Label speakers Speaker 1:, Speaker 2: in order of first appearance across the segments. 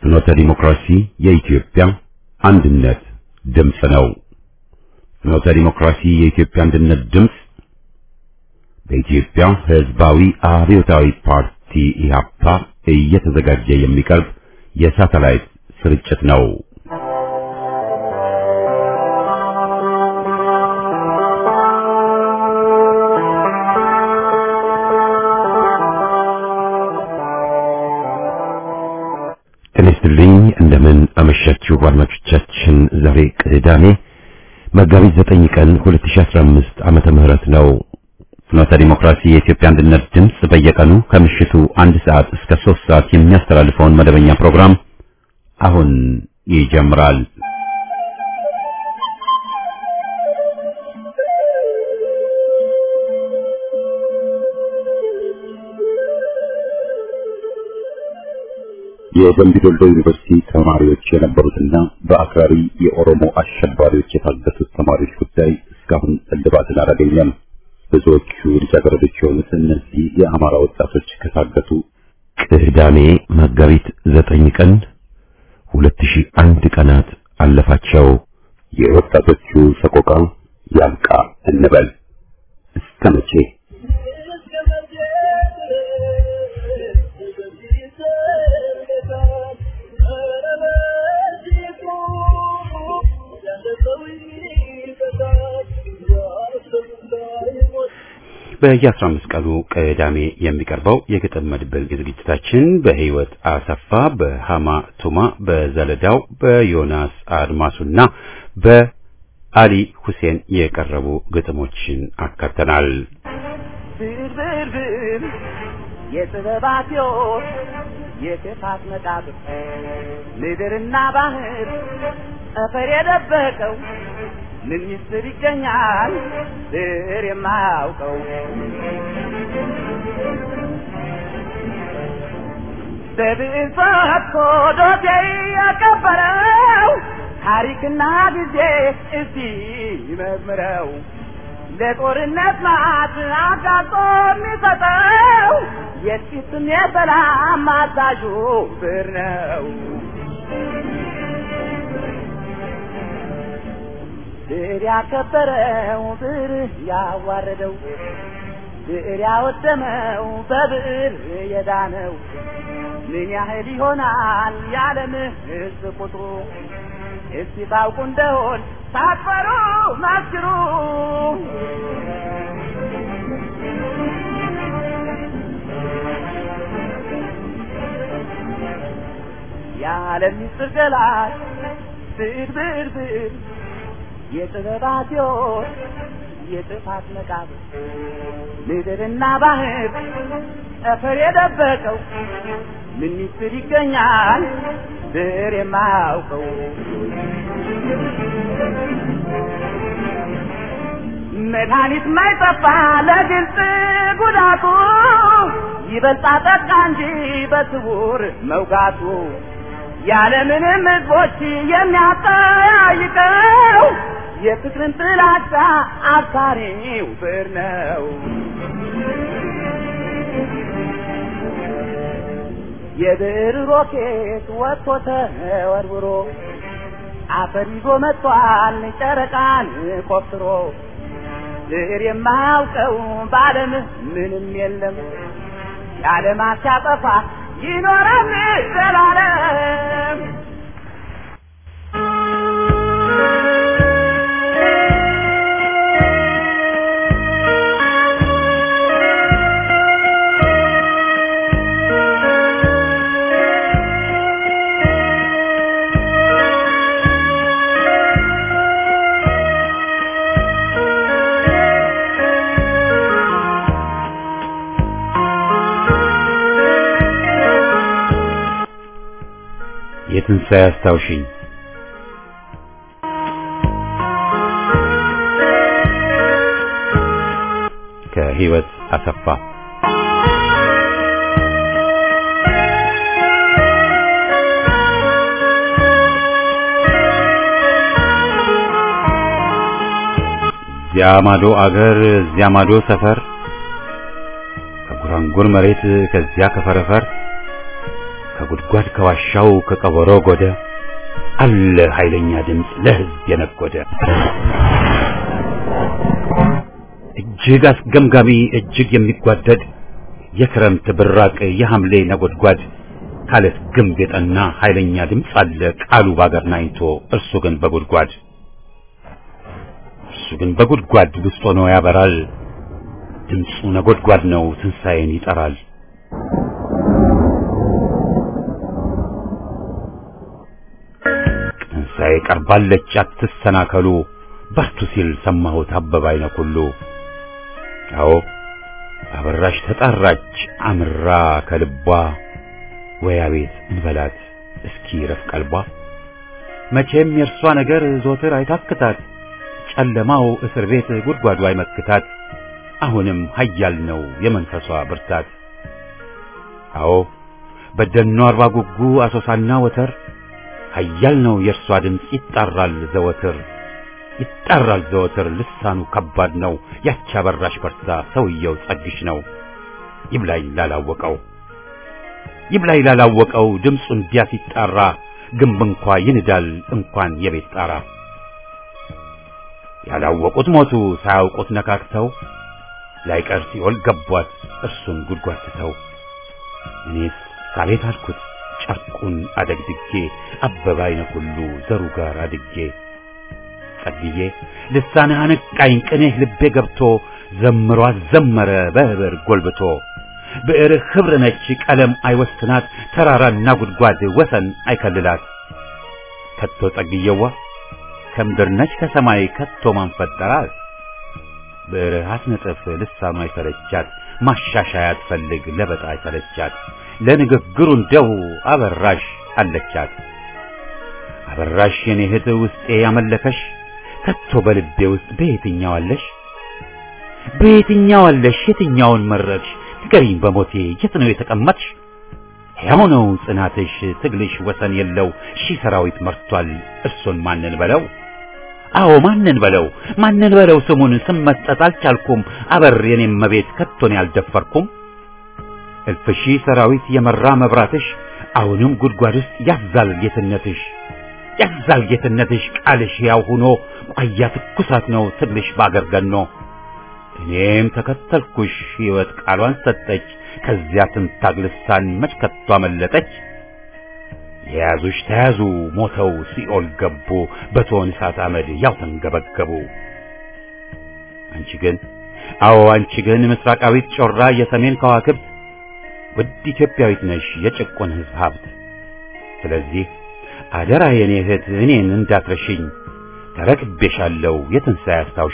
Speaker 1: ፍኖተ ዲሞክራሲ የኢትዮጵያ አንድነት ድምፅ ነው። ፍኖተ ዲሞክራሲ የኢትዮጵያ አንድነት ድምፅ በኢትዮጵያ ሕዝባዊ አብዮታዊ ፓርቲ ኢህአፓ እየተዘጋጀ የሚቀርብ የሳተላይት ስርጭት ነው። ጤና ይስጥልኝ። እንደምን አመሻችሁ አድማጮቻችን። ዛሬ ቅዳሜ መጋቢት 9 ቀን 2015 ዓመተ ምህረት ነው። ፍኖተ ዲሞክራሲ የኢትዮጵያ አንድነት ድምፅ በየቀኑ ከምሽቱ አንድ ሰዓት እስከ 3 ሰዓት የሚያስተላልፈውን መደበኛ ፕሮግራም አሁን ይጀምራል። የደምቢ ዶሎ ዩኒቨርሲቲ ተማሪዎች የነበሩትና በአክራሪ የኦሮሞ አሸባሪዎች የታገቱት ተማሪዎች ጉዳይ እስካሁን እልባትን አላገኘም። ብዙዎቹ ልጃገረዶች የሆኑት እነዚህ የአማራ ወጣቶች ከታገቱ ቅዳሜ መጋቢት ዘጠኝ ቀን ሁለት ሺህ አንድ ቀናት አለፋቸው። የወጣቶቹ ሰቆቃ ያብቃ እንበል እስከ መቼ? በየአስራ አምስት ቀኑ ቅዳሜ የሚቀርበው የግጥም መድብል ዝግጅታችን በህይወት አሰፋ፣ በሃማ ቱማ፣ በዘለዳው፣ በዮናስ አድማሱና በአሊ ሁሴን የቀረቡ ግጥሞችን አካተናል።
Speaker 2: ብርብርብር የጥበባት ሕይወት የክፋት መቃብር ምድርና ባህር ጠፈር የደበቀው ምን ሚስጥር ይገኛል ስር የማያውቀው በብዕር ፈትኮ ዶሴ ያቀበረው ታሪክና ጊዜ እስቲ ይመርምረው ለጦርነት ማት አጋጦ የሚሰጠው የጥቂትም የሰላም አዛዡ ብር ነው። ብዕር ያከበረው ብዕር ያዋረደው ብዕር ያወደመው በብዕር የዳነው ምን ያህል ይሆናል የዓለም ሕዝብ ቁጥሩ? እስቲ ታውቁ እንደሆን ሳትፈሩ መስክሩ። የዓለም ምስጢር ገላጭ ብዕር ብዕር ብዕር የጥበባት ሕይወት የጥፋት መቃብር ምድርና ባህር ጠፈር የደበቀው ምን ሚስጥር ይገኛል ብዕር የማያውቀው መድኃኒት ማይጠፋ ለግልጽ ጉዳቱ ይበልጣ ጠቃ እንጂ በስውር መውጋቱ ያለምንም ሕዝቦች የሚያጠያይቀው የፍቅርን ጥላቻ አብሳሪው ብዕር ነው። የብዕር ሮኬት ወጥቶ ተወርውሮ አፈር ይዞ መጥቷል ጨረቃን ቆፍሮ ብዕር የማያውቀው በዓለም ምንም የለም የዓለማት ሲያጠፋ ይኖራል ዘላለም።
Speaker 1: የትንሣኤ አስታውሽኝ ከህይወት አሰፋ እዚያ ማዶ አገር እዚያ ማዶ ሰፈር ከጉራንጉር መሬት ከዚያ ከፈረፈር ከጉድጓድ ከዋሻው ከቀበሮ ጎደ አለ ኃይለኛ ድምፅ ለሕዝብ የነጎደ እጅግ አስገምጋሚ እጅግ የሚጓደድ የክረምት ብራቅ የሐምሌ ነጎድጓድ ካለት ግንብ የጠና ኃይለኛ ድምፅ አለ ቃሉ ባገር ናኝቶ እርሱ ግን በጉድጓድ እርሱ ግን በጉድጓድ ውስጥ ሆኖ ያበራል ድምፁ ነጎድጓድ ነው ትንሣኤን ይጠራል ትንሣኤ ቀርባለች አትሰናከሉ በርቱ ሲል ሰማሁት አበባ አይነ ኩሉ አዎ አበራሽ ተጣራች አምራ ከልቧ ወይ አቤት እንበላት እስኪ ረፍ ቀልቧ መቼም የእርሷ ነገር ዞትር አይታክታት ጨለማው እስር ቤት ጉድጓዱ አይመክታት አሁንም ኃያል ነው የመንፈሷ ብርታት አዎ በደኗ አርባ ጉጉ አሶሳና ወተር ኃያል ነው የእርሷ ድምፅ ይጣራል ዘወትር ይጣራል ዘወትር ልሳኑ ከባድ ነው ያቺ አበራሽ በርታ ሰውየው ጸግሽ ነው ይብላኝ ላላወቀው ይብላኝ ላላወቀው ድምፁ እንዲያ ሲጣራ ግንብ እንኳ ይንዳል እንኳን የቤት ጣራ ያላወቁት ሞቱ ሳያውቁት ነካክተው ላይቀር ሲኦል ገቧት እርሱን ጉድጓድ ትተው እኔስ ሳቤት አልኩት ጨርቁን አደግድጌ አበባ አይነ ሁሉ ዘሩ ጋር አድጌ ጸልዬ ልሳንህ አነቃኝ ቅኔህ ልቤ ገብቶ ዘምሮ አዘመረ በህብር ጎልብቶ ብዕርህ ኅብር ነች ቀለም አይወስናት ተራራና ጉድጓድ ወሰን አይከልላት ከቶ ጸግየዋ ከምድር ነች ከሰማይ ከቶ ማን ፈጠራት ብዕርህ አትነጥፍ ልሳኗ አይሰለቻት ማሻሻያ አትፈልግ ለበጣ አይሰለቻት ለንግግሩ እንደው አበራሽ አለቻት አበራሽ የኔ እህት ውስጤ ያመለከሽ ከቶ በልቤ ውስጥ በየትኛው አለሽ በየትኛው አለሽ የትኛውን መረጥሽ ንገሪኝ በሞቴ የት ነው የተቀመጥሽ ሕያው ነው ጽናትሽ ትግልሽ ወሰን የለው ሺህ ሰራዊት መርቷል እርሱን ማንን በለው አዎ ማንን በለው ማንን በለው ስሙን ስም መስጠት አልቻልኩም አበር የኔም መቤት ከቶን ያልደፈርኩም እልፍ ሺህ ሰራዊት የመራ መብራትሽ አሁንም ጉድጓድ ውስጥ ያዛል ጌትነትሽ ያዛል ጌትነትሽ ቃልሽ ያው ሆኖ ቋያ ትኩሳት ነው ትግልሽ ባገር ገኖ እኔም ተከተልኩሽ ሕይወት ቃሏን ሰጠች ከዚያ ትንታግ ልሳን መች ከቶ አመለጠች የያዙሽ ተያዙ ሞተው ሲኦል ገቡ በቶን እሳት አመድ ያው ተንገበገቡ አንቺ ግን አዎ አንቺ ግን ምስራቃዊት ጮራ የሰሜን ከዋክብት ውድ ኢትዮጵያዊት ነሽ የጭቁን ሕዝብ ሀብት ስለዚህ አደራ የኔ እህት እኔን እንዳትረሽኝ ተረክቤሻለሁ የትንሣኤ አስታውሺ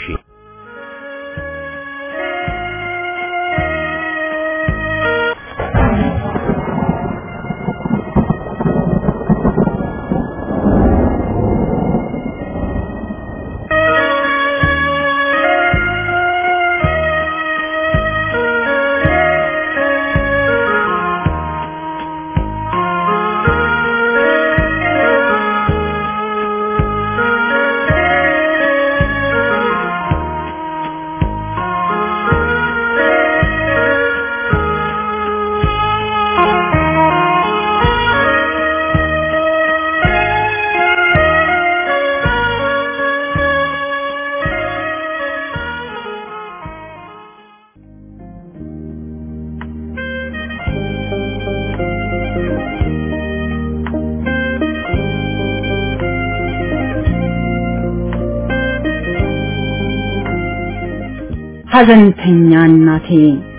Speaker 3: ሐዘንተኛ እናቴ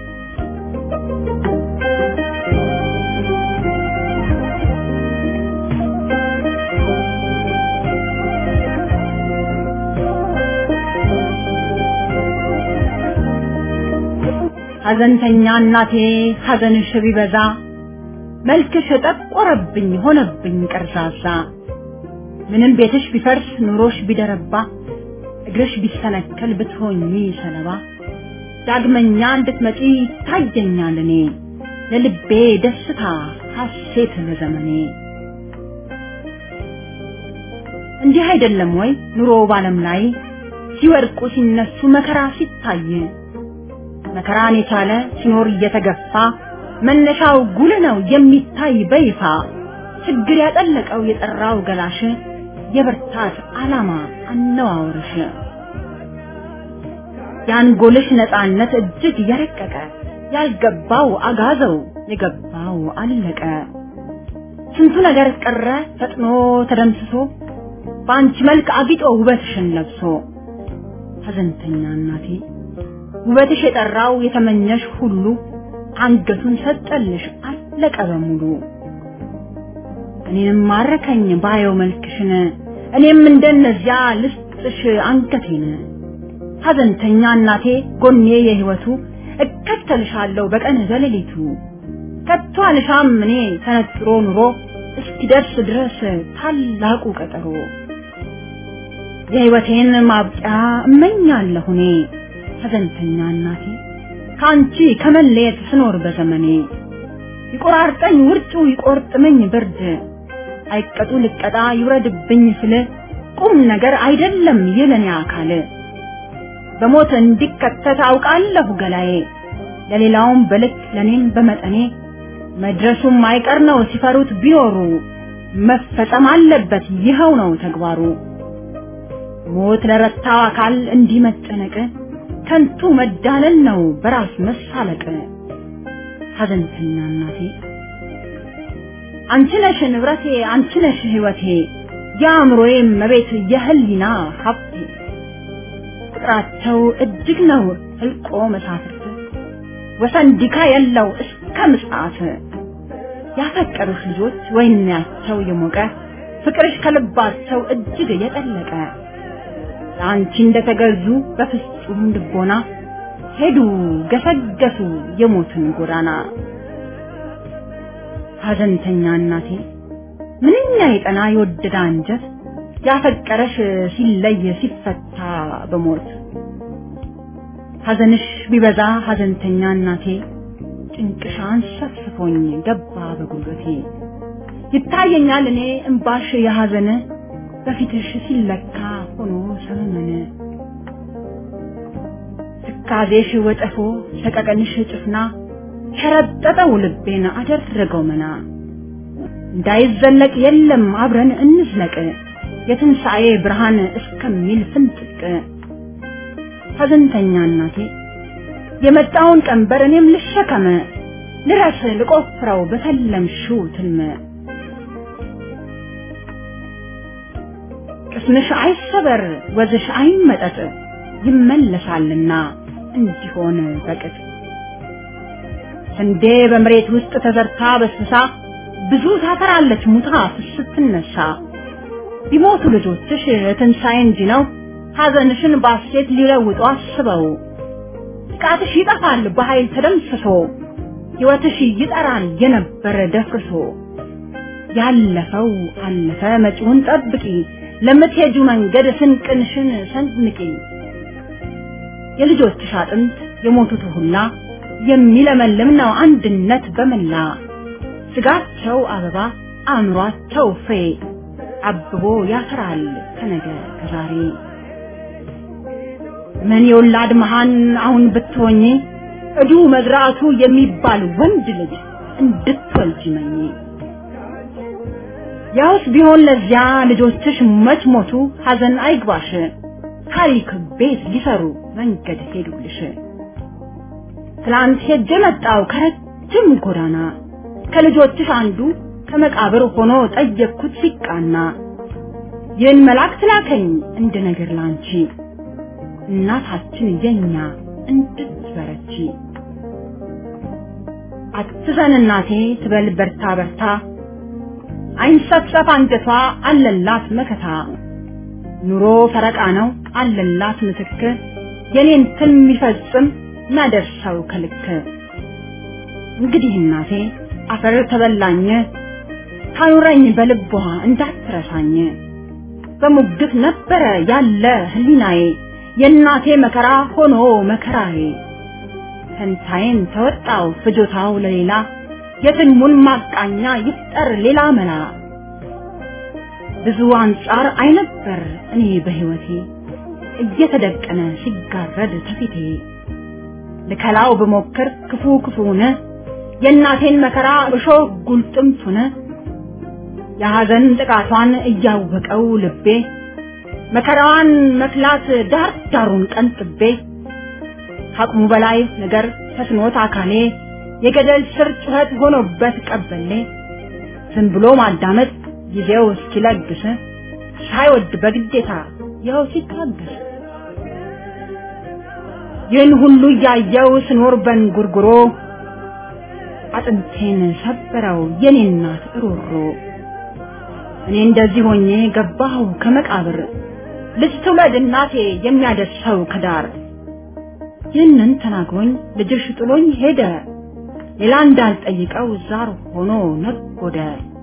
Speaker 3: ሐዘንተኛ እናቴ ሐዘንሽ ቢበዛ መልክሽ ጠቆረብኝ ሆነብኝ ቀርዛዛ ምንም ቤትሽ ቢፈርስ ኑሮሽ ቢደረባ እግርሽ ቢሰነከል ብትሆኚ ሰለባ ዳግመኛ እንድትመጪ ታየኛል እኔ ለልቤ ደስታ ሐሴት ለዘመኔ እንዲህ አይደለም ወይ ኑሮ ባለም ላይ ሲወድቁ ሲነሱ መከራ ሲታይ መከራን የቻለ ሲኖር እየተገፋ መነሻው ጉልህ ነው የሚታይ በይፋ ችግር ያጠለቀው የጠራው ገላሽ የብርታት ዓላማ አነዋወርሽ የአንጎልሽ ነፃነት እጅግ የረቀቀ ያልገባው አጋዘው የገባው አለቀ ስንቱ ነገር ቀረ ፈጥኖ ተደምስሶ በአንቺ መልክ አጊጦ ውበትሽን ለብሶ ሐዘንተኛ እናቴ ውበትሽ የጠራው የተመኘሽ ሁሉ አንገቱን ሰጠልሽ አለቀ በሙሉ እኔንም ማረከኝ ባየው መልክሽን እኔም እንደነዚያ ልስጥሽ አንገቴን ሐዘንተኛ እናቴ ጎኔ የህይወቱ እከተልሻለሁ በቀን በሌሊቱ ከቶ አልሻም እኔ ተነጥሮ ኑሮ እስኪደርስ ድረስ ታላቁ ቀጠሮ የህይወቴን ማብቂያ እመኛለሁ እኔ ሐዘንተኛ እናቴ ከአንቺ ከመለየት ስኖር በዘመኔ ይቆራርጠኝ ውርጩ ይቆርጥመኝ ብርድ አይቀጡ ልቀጣ ይውረድብኝ ስል ቁም ነገር አይደለም የለኔ አካል በሞት እንዲከተት አውቃለሁ ገላዬ ለሌላውም በልክ ለኔም በመጠኔ መድረሱም አይቀር ነው ሲፈሩት ቢኖሩ መፈጸም አለበት ይኸው ነው ተግባሩ ሞት ለረታው አካል እንዲህ መጨነቅ ከንቱ መዳለል ነው በራስ መሳለቅ ሐዘንተኛ እናቴ አንቺ ነሽ ንብረቴ አንቺ ነሽ ህይወቴ የአእምሮዬ መቤት የህሊና ሀብቴ ቁጥራቸው እጅግ ነው ህልቆ መሳፍርት ወሰን ዲካ የለው እስከ ምጽአት ያፈቀሩሽ ልጆች ወይናቸው የሞቀ ፍቅርሽ ከልባቸው እጅግ የጠለቀ ለአንቺ እንደተገዙ በፍጹም ልቦና ሄዱ ገሰገሱ የሞትን ጎዳና ሐዘንተኛ እናቴ ምንኛ የጠና የወደደ አንጀት ያፈቀረሽ ሲለይ ሲፈታ በሞት ሐዘንሽ ቢበዛ ሐዘንተኛ እናቴ ጭንቅሽ አንሰፍስፎኝ ገባ በጉልበቴ ይታየኛል እኔ እምባሽ የሐዘን በፊትሽ ሲለካ ሆኖ ሰመመነ ትካዜሽ ወጨፎ ሰቀቀንሽ ጭፍና ሸረጠጠው ልቤን አደረገው መና እንዳይዘለቅ የለም አብረን እንዝለቅ የትንሣኤ ብርሃን እስከሚል ፍንጥቅ ሐዘንተኛ እናቴ የመጣውን ቀንበር እኔም ልሸከመ ልረስ ልቆፍረው በተለምሽው ትልመ ቅስምሽ አይሰበር ወዝሽ አይመጠጥ ይመለሳልና እንዲሆን በቅጥ ስንዴ በመሬት ውስጥ ተዘርታ በስብሳ ብዙ ታፈራለች ሙታ ስትነሳ ቢሞቱ ልጆችሽ ትንሣኤ እንጂ ነው ሐዘንሽን ባሴት ሊለውጡ አስበው ጥቃትሽ ይጠፋል በኃይል ተደምስሶ ሕይወትሽ ይጠራል የነበረ ደፍርሶ ያለፈው አለፈ መጪውን ጠብቂ ለምትሄጁ መንገድ ስንቅንሽን ሰንምቂ የልጆችሽ አጥንት የሞቱት ሁላ የሚለመልም ነው አንድነት በመላ ስጋቸው አበባ አእምሯቸው ፍሬ አብቦ ያፈራል ከነገ ከዛሬ ምን የወላድ መሃን አሁን ብትሆኚ እዱ መዝራቱ የሚባል ወንድ ልጅ እንድትወልጂ መኝ ያውስ ቢሆን ለዚያ ልጆችሽ መች ሞቱ ሐዘን አይግባሽ ታሪክ ቤት ሊሰሩ መንገድ ሄዱልሽ ትላንት ሄጄ መጣው ከረጅም ጎዳና ከልጆችሽ አንዱ ከመቃብር ሆኖ ጠየቅኩት ሲቃና ይህን መልአክ ላከኝ እንደ ነገር ላንቺ እናታችን የኛ እንድትበረቺ አትዘን እናቴ ትበል በርታ በርታ አይንሰፍሰፍ አንጀቷ አለላት መከታ ኑሮ ፈረቃ ነው አለላት ምትክ የኔን ትን የሚፈጽም ናደርሰው ከልክ እንግዲህ እናቴ አፈር ተበላኝ ታኑረኝ በልቧ እንዳትረሳኝ በሙግት ነበረ ያለ ህሊናዬ የእናቴ መከራ ሆኖ መከራዬ ፈንታዬን ተወጣው ፍጆታው ለሌላ የትልሙን ማቃኛ ይፍጠር ሌላ መላ ብዙ አንጻር አይነበር እኔ በህይወቴ እየተደቀነ ሲጋረድ ተፊቴ ልከላው ብሞክር ክፉ ክፉነ የእናቴን መከራ እሾህ ጉልጥምቱን የሐዘን ጥቃቷን እያወቀው ልቤ መከራዋን መክላት ዳር ዳሩን ቀንጥቤ ከአቅሙ በላይ ነገር ተስኖት አካሌ የገደል ስር ጩኸት ሆኖበት ቀበሌ ዝም ብሎ ማዳመጥ ጊዜው እስኪለግስ ሳይወድ በግዴታ ይኸው ሲታገስ ይህን ሁሉ እያየው ስኖር በንጉርጉሮ አጥንቴን ሰበረው የኔ እናት እሮሮ እኔ እንደዚህ ሆኜ ገባሁ ከመቃብር ልጅ ትውለድ እናቴ የሚያደርሰው ከዳር ይህንን ተናግሮኝ ልጅሽ ጥሎኝ ሄደ ሌላ እንዳልጠይቀው ዛር ሆኖ ነጎደ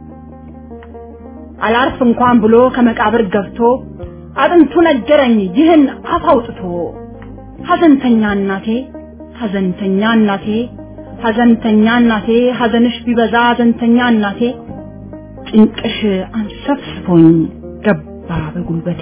Speaker 3: አላርፍ እንኳን ብሎ ከመቃብር ገብቶ አጥንቱ ነገረኝ ይህን አፍ አውጥቶ ሐዘንተኛ እናቴ ሐዘንተኛ እናቴ ሐዘንተኛ እናቴ ሐዘንሽ ቢበዛ ሐዘንተኛ እናቴ ጭንቅሽ አንሰፍስፎኝ ገባ በጉልበቴ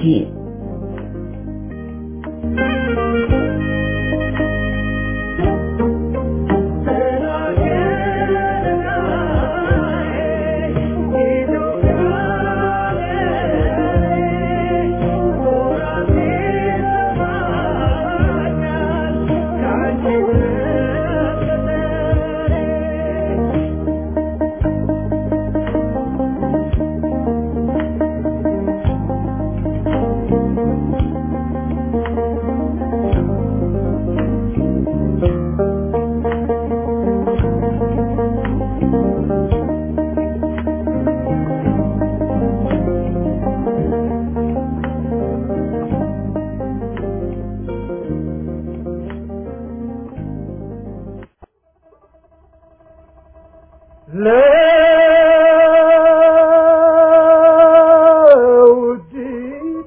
Speaker 4: ለውዲቷ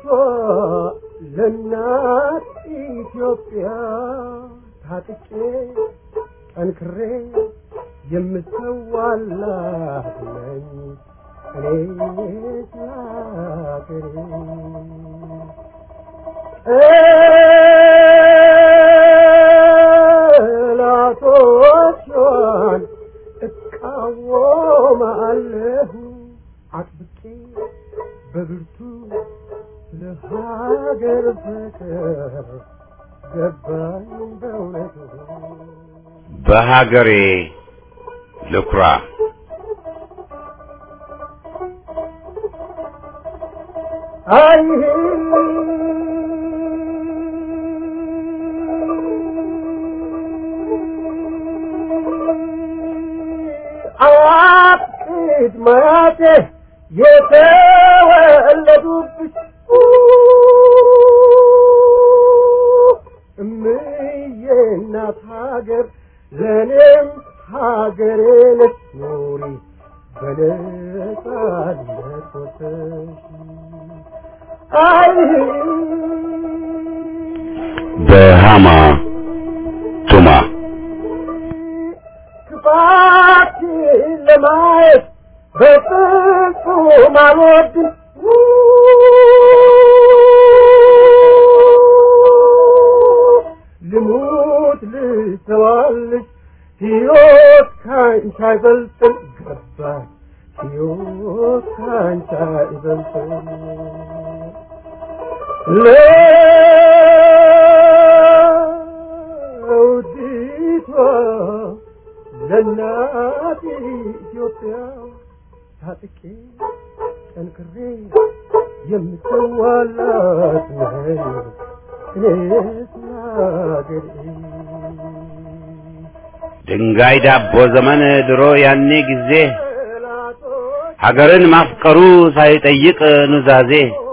Speaker 4: ለእናት ኢትዮጵያ ታጥቄ ጠንክሬ የምሰዋላት ነኝ እኔ ስላገሬ ጠላቶቿን እቃወማለሁ አጥብቄ በብርቱ ለሀገር ፍቅር ገባኝ በእውነቱ
Speaker 1: በሀገሬ ልኩራ
Speaker 4: አይ አያቅድ ማያቴ የተወለዱብሽ እምዬ እናት ሀገር ለእኔም ሀገሬ ነች ኑሪ በነጻነት ወጥተሽ አይ
Speaker 1: በሃማ ቱማ
Speaker 4: ክፋትሽን ለማየት በፍጹም አልወድም ልሙት ልሰዋልሽ ሕይወት ካንቺ አይበልጥም ገባኝ ሕይወት ካንቺ አይበልጥም ለውዲቷ ለእናት ኢትዮጵያ ታጥቄ ጠንክሬ የምሰዋላት ነኝ እኔስ ለአገሬ
Speaker 1: ድንጋይ ዳቦ ዘመን ድሮ ያኔ ጊዜ ሀገርን ማፍቀሩ ሳይጠይቅ ኑዛዜ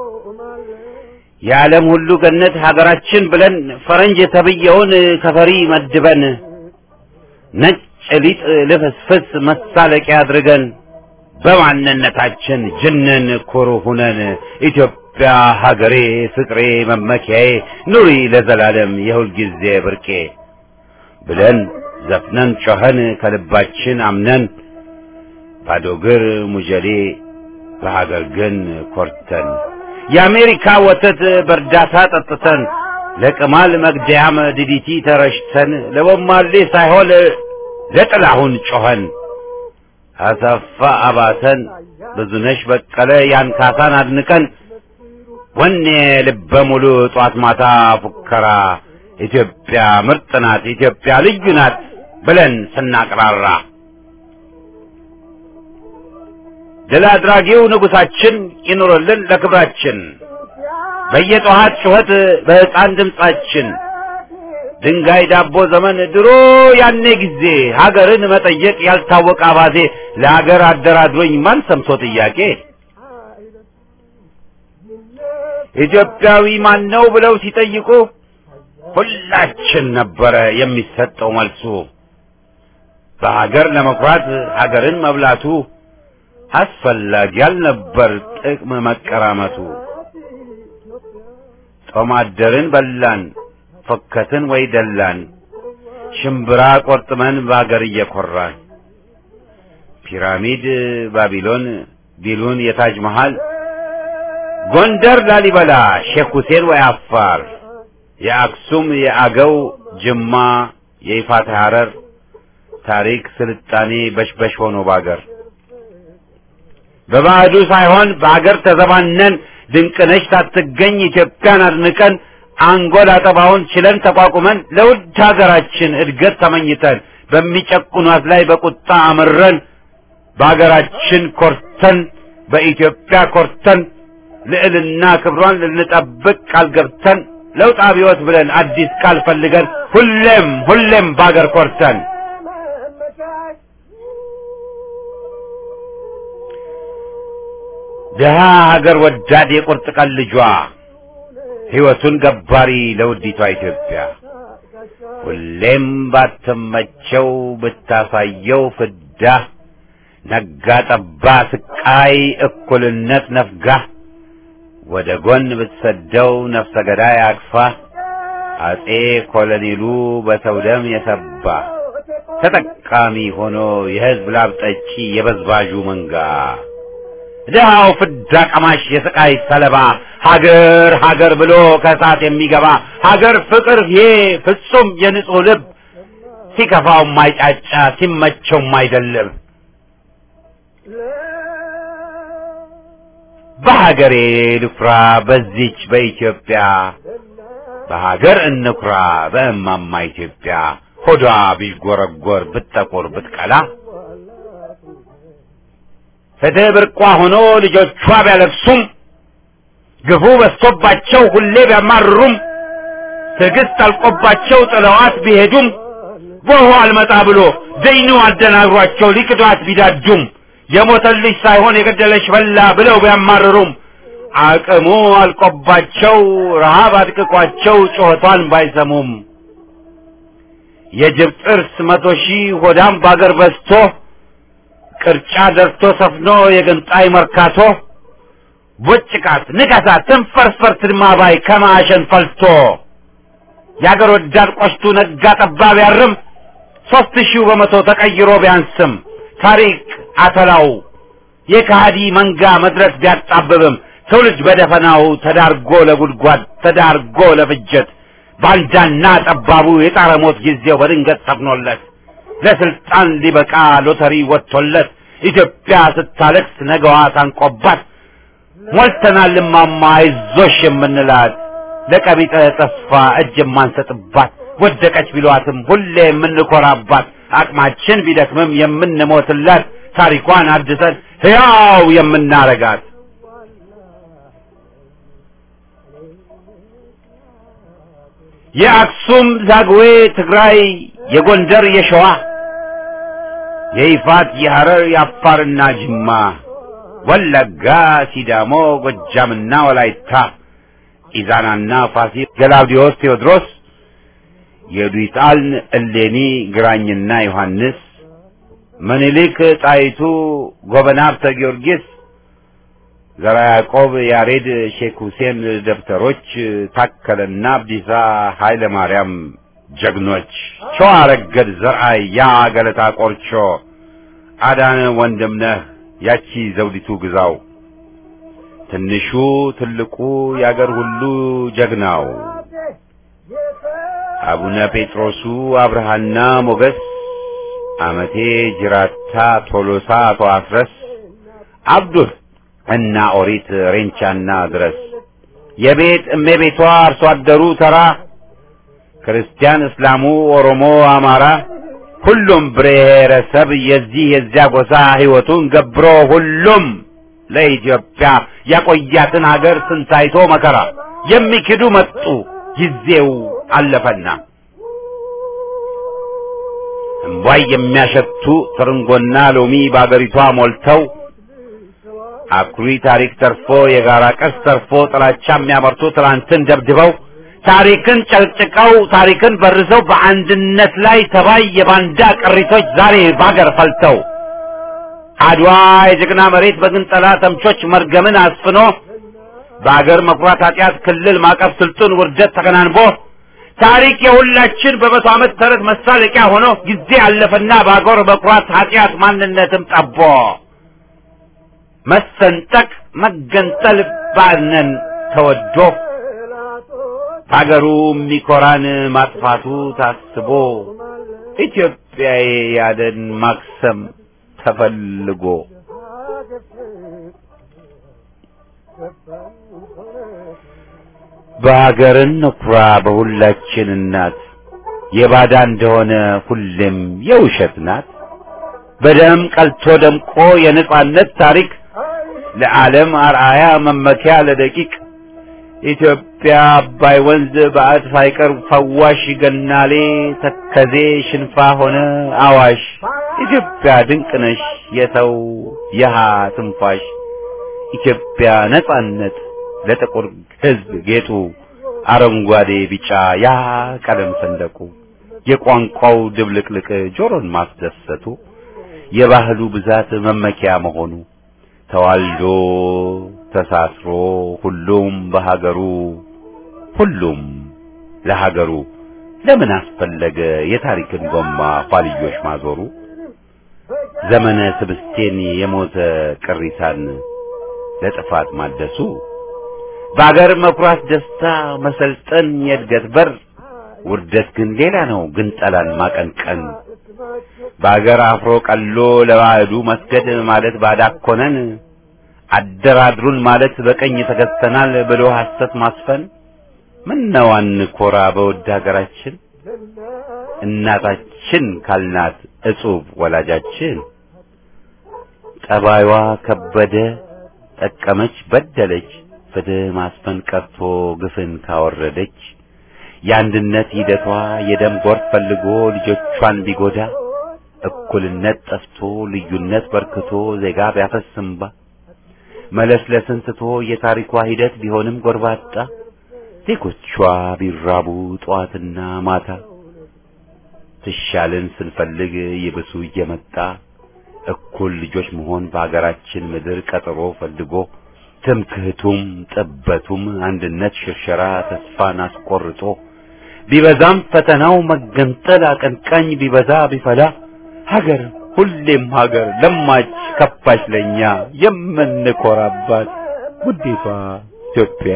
Speaker 1: የዓለም ሁሉ ገነት ሀገራችን ብለን ፈረንጅ የተብየውን ከፈሪ መድበን ነጭ ሊጥ ልፍስፍስ መሳለቂያ አድርገን በማንነታችን ጅንን ኩሩ ሁነን ኢትዮጵያ ሀገሬ ፍቅሬ መመኪያዬ ኑሪ ለዘላለም የሁልጊዜ ብርቄ ብለን ዘፍነን ጮኸን ከልባችን አምነን ባዶ እግር ሙጀሌ በሀገር ግን ኮርተን የአሜሪካ ወተት በእርዳታ ጠጥተን ለቅማል መግደያም ዲዲቲ ተረሽተን ለቦማሌ ሳይሆን ለጥላሁን ጮኸን አሰፋ አባተን ብዙነሽ በቀለ ያን ካሳን አድንቀን ወኔ ልበ ሙሉ ጧት ማታ ፉከራ ኢትዮጵያ ምርጥ ናት ኢትዮጵያ ልዩ ናት ብለን ስናቅራራ ድል አድራጊው ንጉሳችን ይኑርልን ለክብራችን በየጠዋት ጩኸት በሕፃን ድምፃችን ድንጋይ ዳቦ ዘመን ድሮ ያኔ ጊዜ ሀገርን መጠየቅ ያልታወቀ አባዜ ለሀገር አደራድሮኝ ማን ሰምቶ ጥያቄ ኢትዮጵያዊ ማን ነው ብለው ሲጠይቁ ሁላችን ነበረ የሚሰጠው መልሱ በሀገር ለመኩራት ሀገርን መብላቱ አስፈላጊ ያልነበር ጥቅም መቀራመቱ ጦማደርን በላን ፎከትን ወይ ደላን ሽምብራ ቆርጥመን በአገር እየኮራን ፒራሚድ ባቢሎን ቢሉን የታጅ መሃል ጎንደር ላሊበላ ሼክ ሁሴን ወይ አፋር የአክሱም የአገው ጅማ የይፋት ሐረር ታሪክ ስልጣኔ በሽበሽ ሆኖ ባገር በባዕዱ ሳይሆን በአገር ተዘባነን ድንቅነሽ ሳትገኝ ኢትዮጵያን አድንቀን አንጎል አጠባውን ችለን ተቋቁመን ለውድ ሀገራችን እድገት ተመኝተን በሚጨቁኗት ላይ በቁጣ አምረን በሀገራችን ኮርተን በኢትዮጵያ ኮርተን ልዕልና ክብሯን ልንጠብቅ ቃል ገብተን ለውጥ አብዮት ብለን አዲስ ቃል ፈልገን ሁሌም ሁሌም በአገር ኮርተን ድሃ ሀገር ወዳድ የቁርጥ ቀን ልጇ ሕይወቱን ገባሪ ለውዲቷ ኢትዮጵያ ሁሌም ባትመቸው ብታሳየው ፍዳ ነጋ ጠባ ስቃይ እኩልነት ነፍጋ ወደ ጎን ብትሰደው ነፍሰ ገዳይ አቅፋ አጼ ኮሎኔሉ በሰው ደም የሰባ ተጠቃሚ ሆኖ የሕዝብ ላብ ጠጪ የበዝባዡ መንጋ ድሃው ፍዳ ቀማሽ የስቃይ ሰለባ ሀገር ሀገር ብሎ ከእሳት የሚገባ ሀገር ፍቅር ይሄ ፍጹም የንጹሕ ልብ ሲከፋው ማይጫጫ ሲመቸው ማይደልብ በሀገሬ ልኩራ በዚች በኢትዮጵያ በሀገር እንኩራ በእማማ ኢትዮጵያ ሆዷ ቢዥጎረጎር ብትጠቁር ብትቀላ ፍትህ ብርቋ ሆኖ ልጆቿ ቢያለቅሱም ግፉ በዝቶባቸው ሁሌ ቢያማርሩም ትዕግስት አልቆባቸው ጥለዋት ቢሄዱም ጎሆ አልመጣ ብሎ ደይኑ አደናግሯቸው ሊክዷት ቢዳዱም የሞተልሽ ሳይሆን የገደለሽ በላ ብለው ቢያማርሩም አቅሙ አልቆባቸው ረሃብ አድቅቋቸው ጩኸቷን ባይሰሙም የጅብ ጥርስ መቶ ሺህ ሆዳም ባገር በዝቶ ቅርጫ ደርቶ ሰፍኖ የገንጣይ መርካቶ ቦጭቃት ንቀሳት ትንፈርፈር ትድማባይ ከማዕሸን ፈልቶ የአገር ወዳድ ቆሽቱ ነጋ ጠባ ቢያርም ሦስት ሺው በመቶ ተቀይሮ ቢያንስም ታሪክ አተላው የካሃዲ መንጋ መድረክ ቢያጣብብም ትውልድ በደፈናው ተዳርጎ ለጉድጓድ ተዳርጎ ለፍጀት ባንዳና ጠባቡ የጣረ ሞት ጊዜው በድንገት ሰፍኖለት ለስልጣን ሊበቃ ሎተሪ ወጥቶለት ኢትዮጵያ ስታለቅስ ነገዋ ታንቆባት ሞልተናል እማማ አይዞሽ የምንላት ለቀቢጠ ተስፋ እጅ የማንሰጥባት ወደቀች ቢሏትም ሁሌ የምንኮራባት አቅማችን ቢደክምም የምንሞትላት ታሪኳን አድሰን ሕያው የምናረጋት የአክሱም ዛግዌ ትግራይ የጎንደር የሸዋ የይፋት የሐረር የአፋርና ጅማ ወለጋ ሲዳሞ ጎጃምና ወላይታ ኢዛናና ፋሲል ገላውዲዮስ ቴዎድሮስ የዱይጣልን እሌኒ ግራኝና ዮሐንስ ምኒልክ ጣይቱ ጎበና ሀብተ ጊዮርጊስ ዘራ ያዕቆብ ያሬድ ሼክ ሁሴን ደብተሮች ታከለና አብዲሳ ኃይለ ማርያም ጀግኖች ሸዋ ረገድ ዘርአይ ያ ገለታ ቆርቾ አዳነ ወንድምነህ ያቺ ዘውዲቱ ግዛው ትንሹ ትልቁ ያገር ሁሉ ጀግናው አቡነ ጴጥሮሱ አብርሃና ሞገስ አመቴ ጅራታ ቶሎሳ አቶ አስረስ አብዱል እና ኦሪት ሬንቻና ድረስ የቤት እመቤቷ አርሶ አደሩ ተራ ክርስቲያን፣ እስላሙ፣ ኦሮሞ፣ አማራ ሁሉም ብሔረሰብ የዚህ የዚያ ጎሳ ሕይወቱን ገብሮ ሁሉም ለኢትዮጵያ ያቆያትን ሀገር ስንታይቶ መከራ የሚክዱ መጡ ጊዜው አለፈና እምቧይ የሚያሸቱ ትርንጎና ሎሚ በአገሪቷ ሞልተው አኩሪ ታሪክ ተርፎ የጋራ ቅርስ ተርፎ ጥላቻ የሚያመርቱ ትናንትን ደብድበው ታሪክን ጨቅጭቀው ታሪክን በርዘው በአንድነት ላይ ተባይ የባንዳ ቅሪቶች ዛሬ ባገር ፈልተው አድዋ የጀግና መሬት በግንጠላ ተምቾች መርገምን አስፍኖ በአገር መኩራት ኃጢአት ክልል ማቀፍ ስልጡን ውርደት ተከናንቦ ታሪክ የሁላችን በመቶ ዓመት ተረት መሳለቂያ ሆኖ ጊዜ አለፈና በአገር መኩራት ኃጢአት ማንነትም ጠቦ መሰንጠቅ መገንጠል ባነን ተወዶ ሀገሩ የሚኮራን ማጥፋቱ ታስቦ ኢትዮጵያዬ ያደን ማክሰም ተፈልጎ በሀገርን ንኩራ በሁላችን እናት የባዳ እንደሆነ ሁሌም የውሸት ናት። በደም ቀልቶ ደምቆ የነጻነት ታሪክ ለዓለም አርአያ መመኪያ ለደቂቅ ኢትዮጵያ አባይ ወንዝ በአድ ሳይቀር ፈዋሽ ገናሌ ተከዜ ሽንፋ ሆነ አዋሽ ኢትዮጵያ ድንቅ ነሽ የሰው የሃ ትንፋሽ ኢትዮጵያ ነጻነት ለጥቁር ሕዝብ ጌጡ አረንጓዴ ቢጫ ያ ቀለም ሰንደቁ የቋንቋው ድብልቅልቅ ጆሮን ማስደሰቱ የባህሉ ብዛት መመኪያ መሆኑ ተዋልዶ ተሳስሮ ሁሉም በሀገሩ ሁሉም ለሀገሩ ለምን አስፈለገ የታሪክን ጎማ ኋልዮሽ ማዞሩ ዘመነ ስብስቴን የሞተ ቅሪሳን ለጥፋት ማደሱ በአገር መኩራት ደስታ መሰልጠን የእድገት በር ውርደት ግን ሌላ ነው ግን ጠላን ማቀንቀን በአገር አፍሮ ቀሎ ለባዕዱ መስገድ ማለት ባዳኮነን አደራድሩን ማለት በቀኝ ተገዝተናል ብሎ ሐሰት ማስፈን ምነው አንኮራ በውድ ሀገራችን እናታችን ካልናት እጹብ ወላጃችን ጠባይዋ ከበደ ጠቀመች በደለች ፍትህ ማስፈን ቀርቶ ግፍን ካወረደች የአንድነት ሂደቷ የደም ጎርፍ ፈልጎ ልጆቿን ቢጎዳ እኩልነት ጠፍቶ ልዩነት በርክቶ ዜጋ ቢያፈስምባ መለስለስን ትቶ የታሪኳ ሂደት ቢሆንም ጎርባጣ ዜጎቿ ቢራቡ ጠዋትና ማታ ትሻልን ስንፈልግ ይብሱ እየመጣ እኩል ልጆች መሆን በአገራችን ምድር ቀጠሮ ፈልጎ ትምክህቱም ጥበቱም አንድነት ሽርሸራ ተስፋን አስቆርጦ ቢበዛም ፈተናው መገንጠል አቀንቃኝ ቢበዛ ቢፈላ ሀገር ሁሌም ሀገር ለማች ከፋች ለኛ የምንኮራባት ውዴቷ ኢትዮጵያ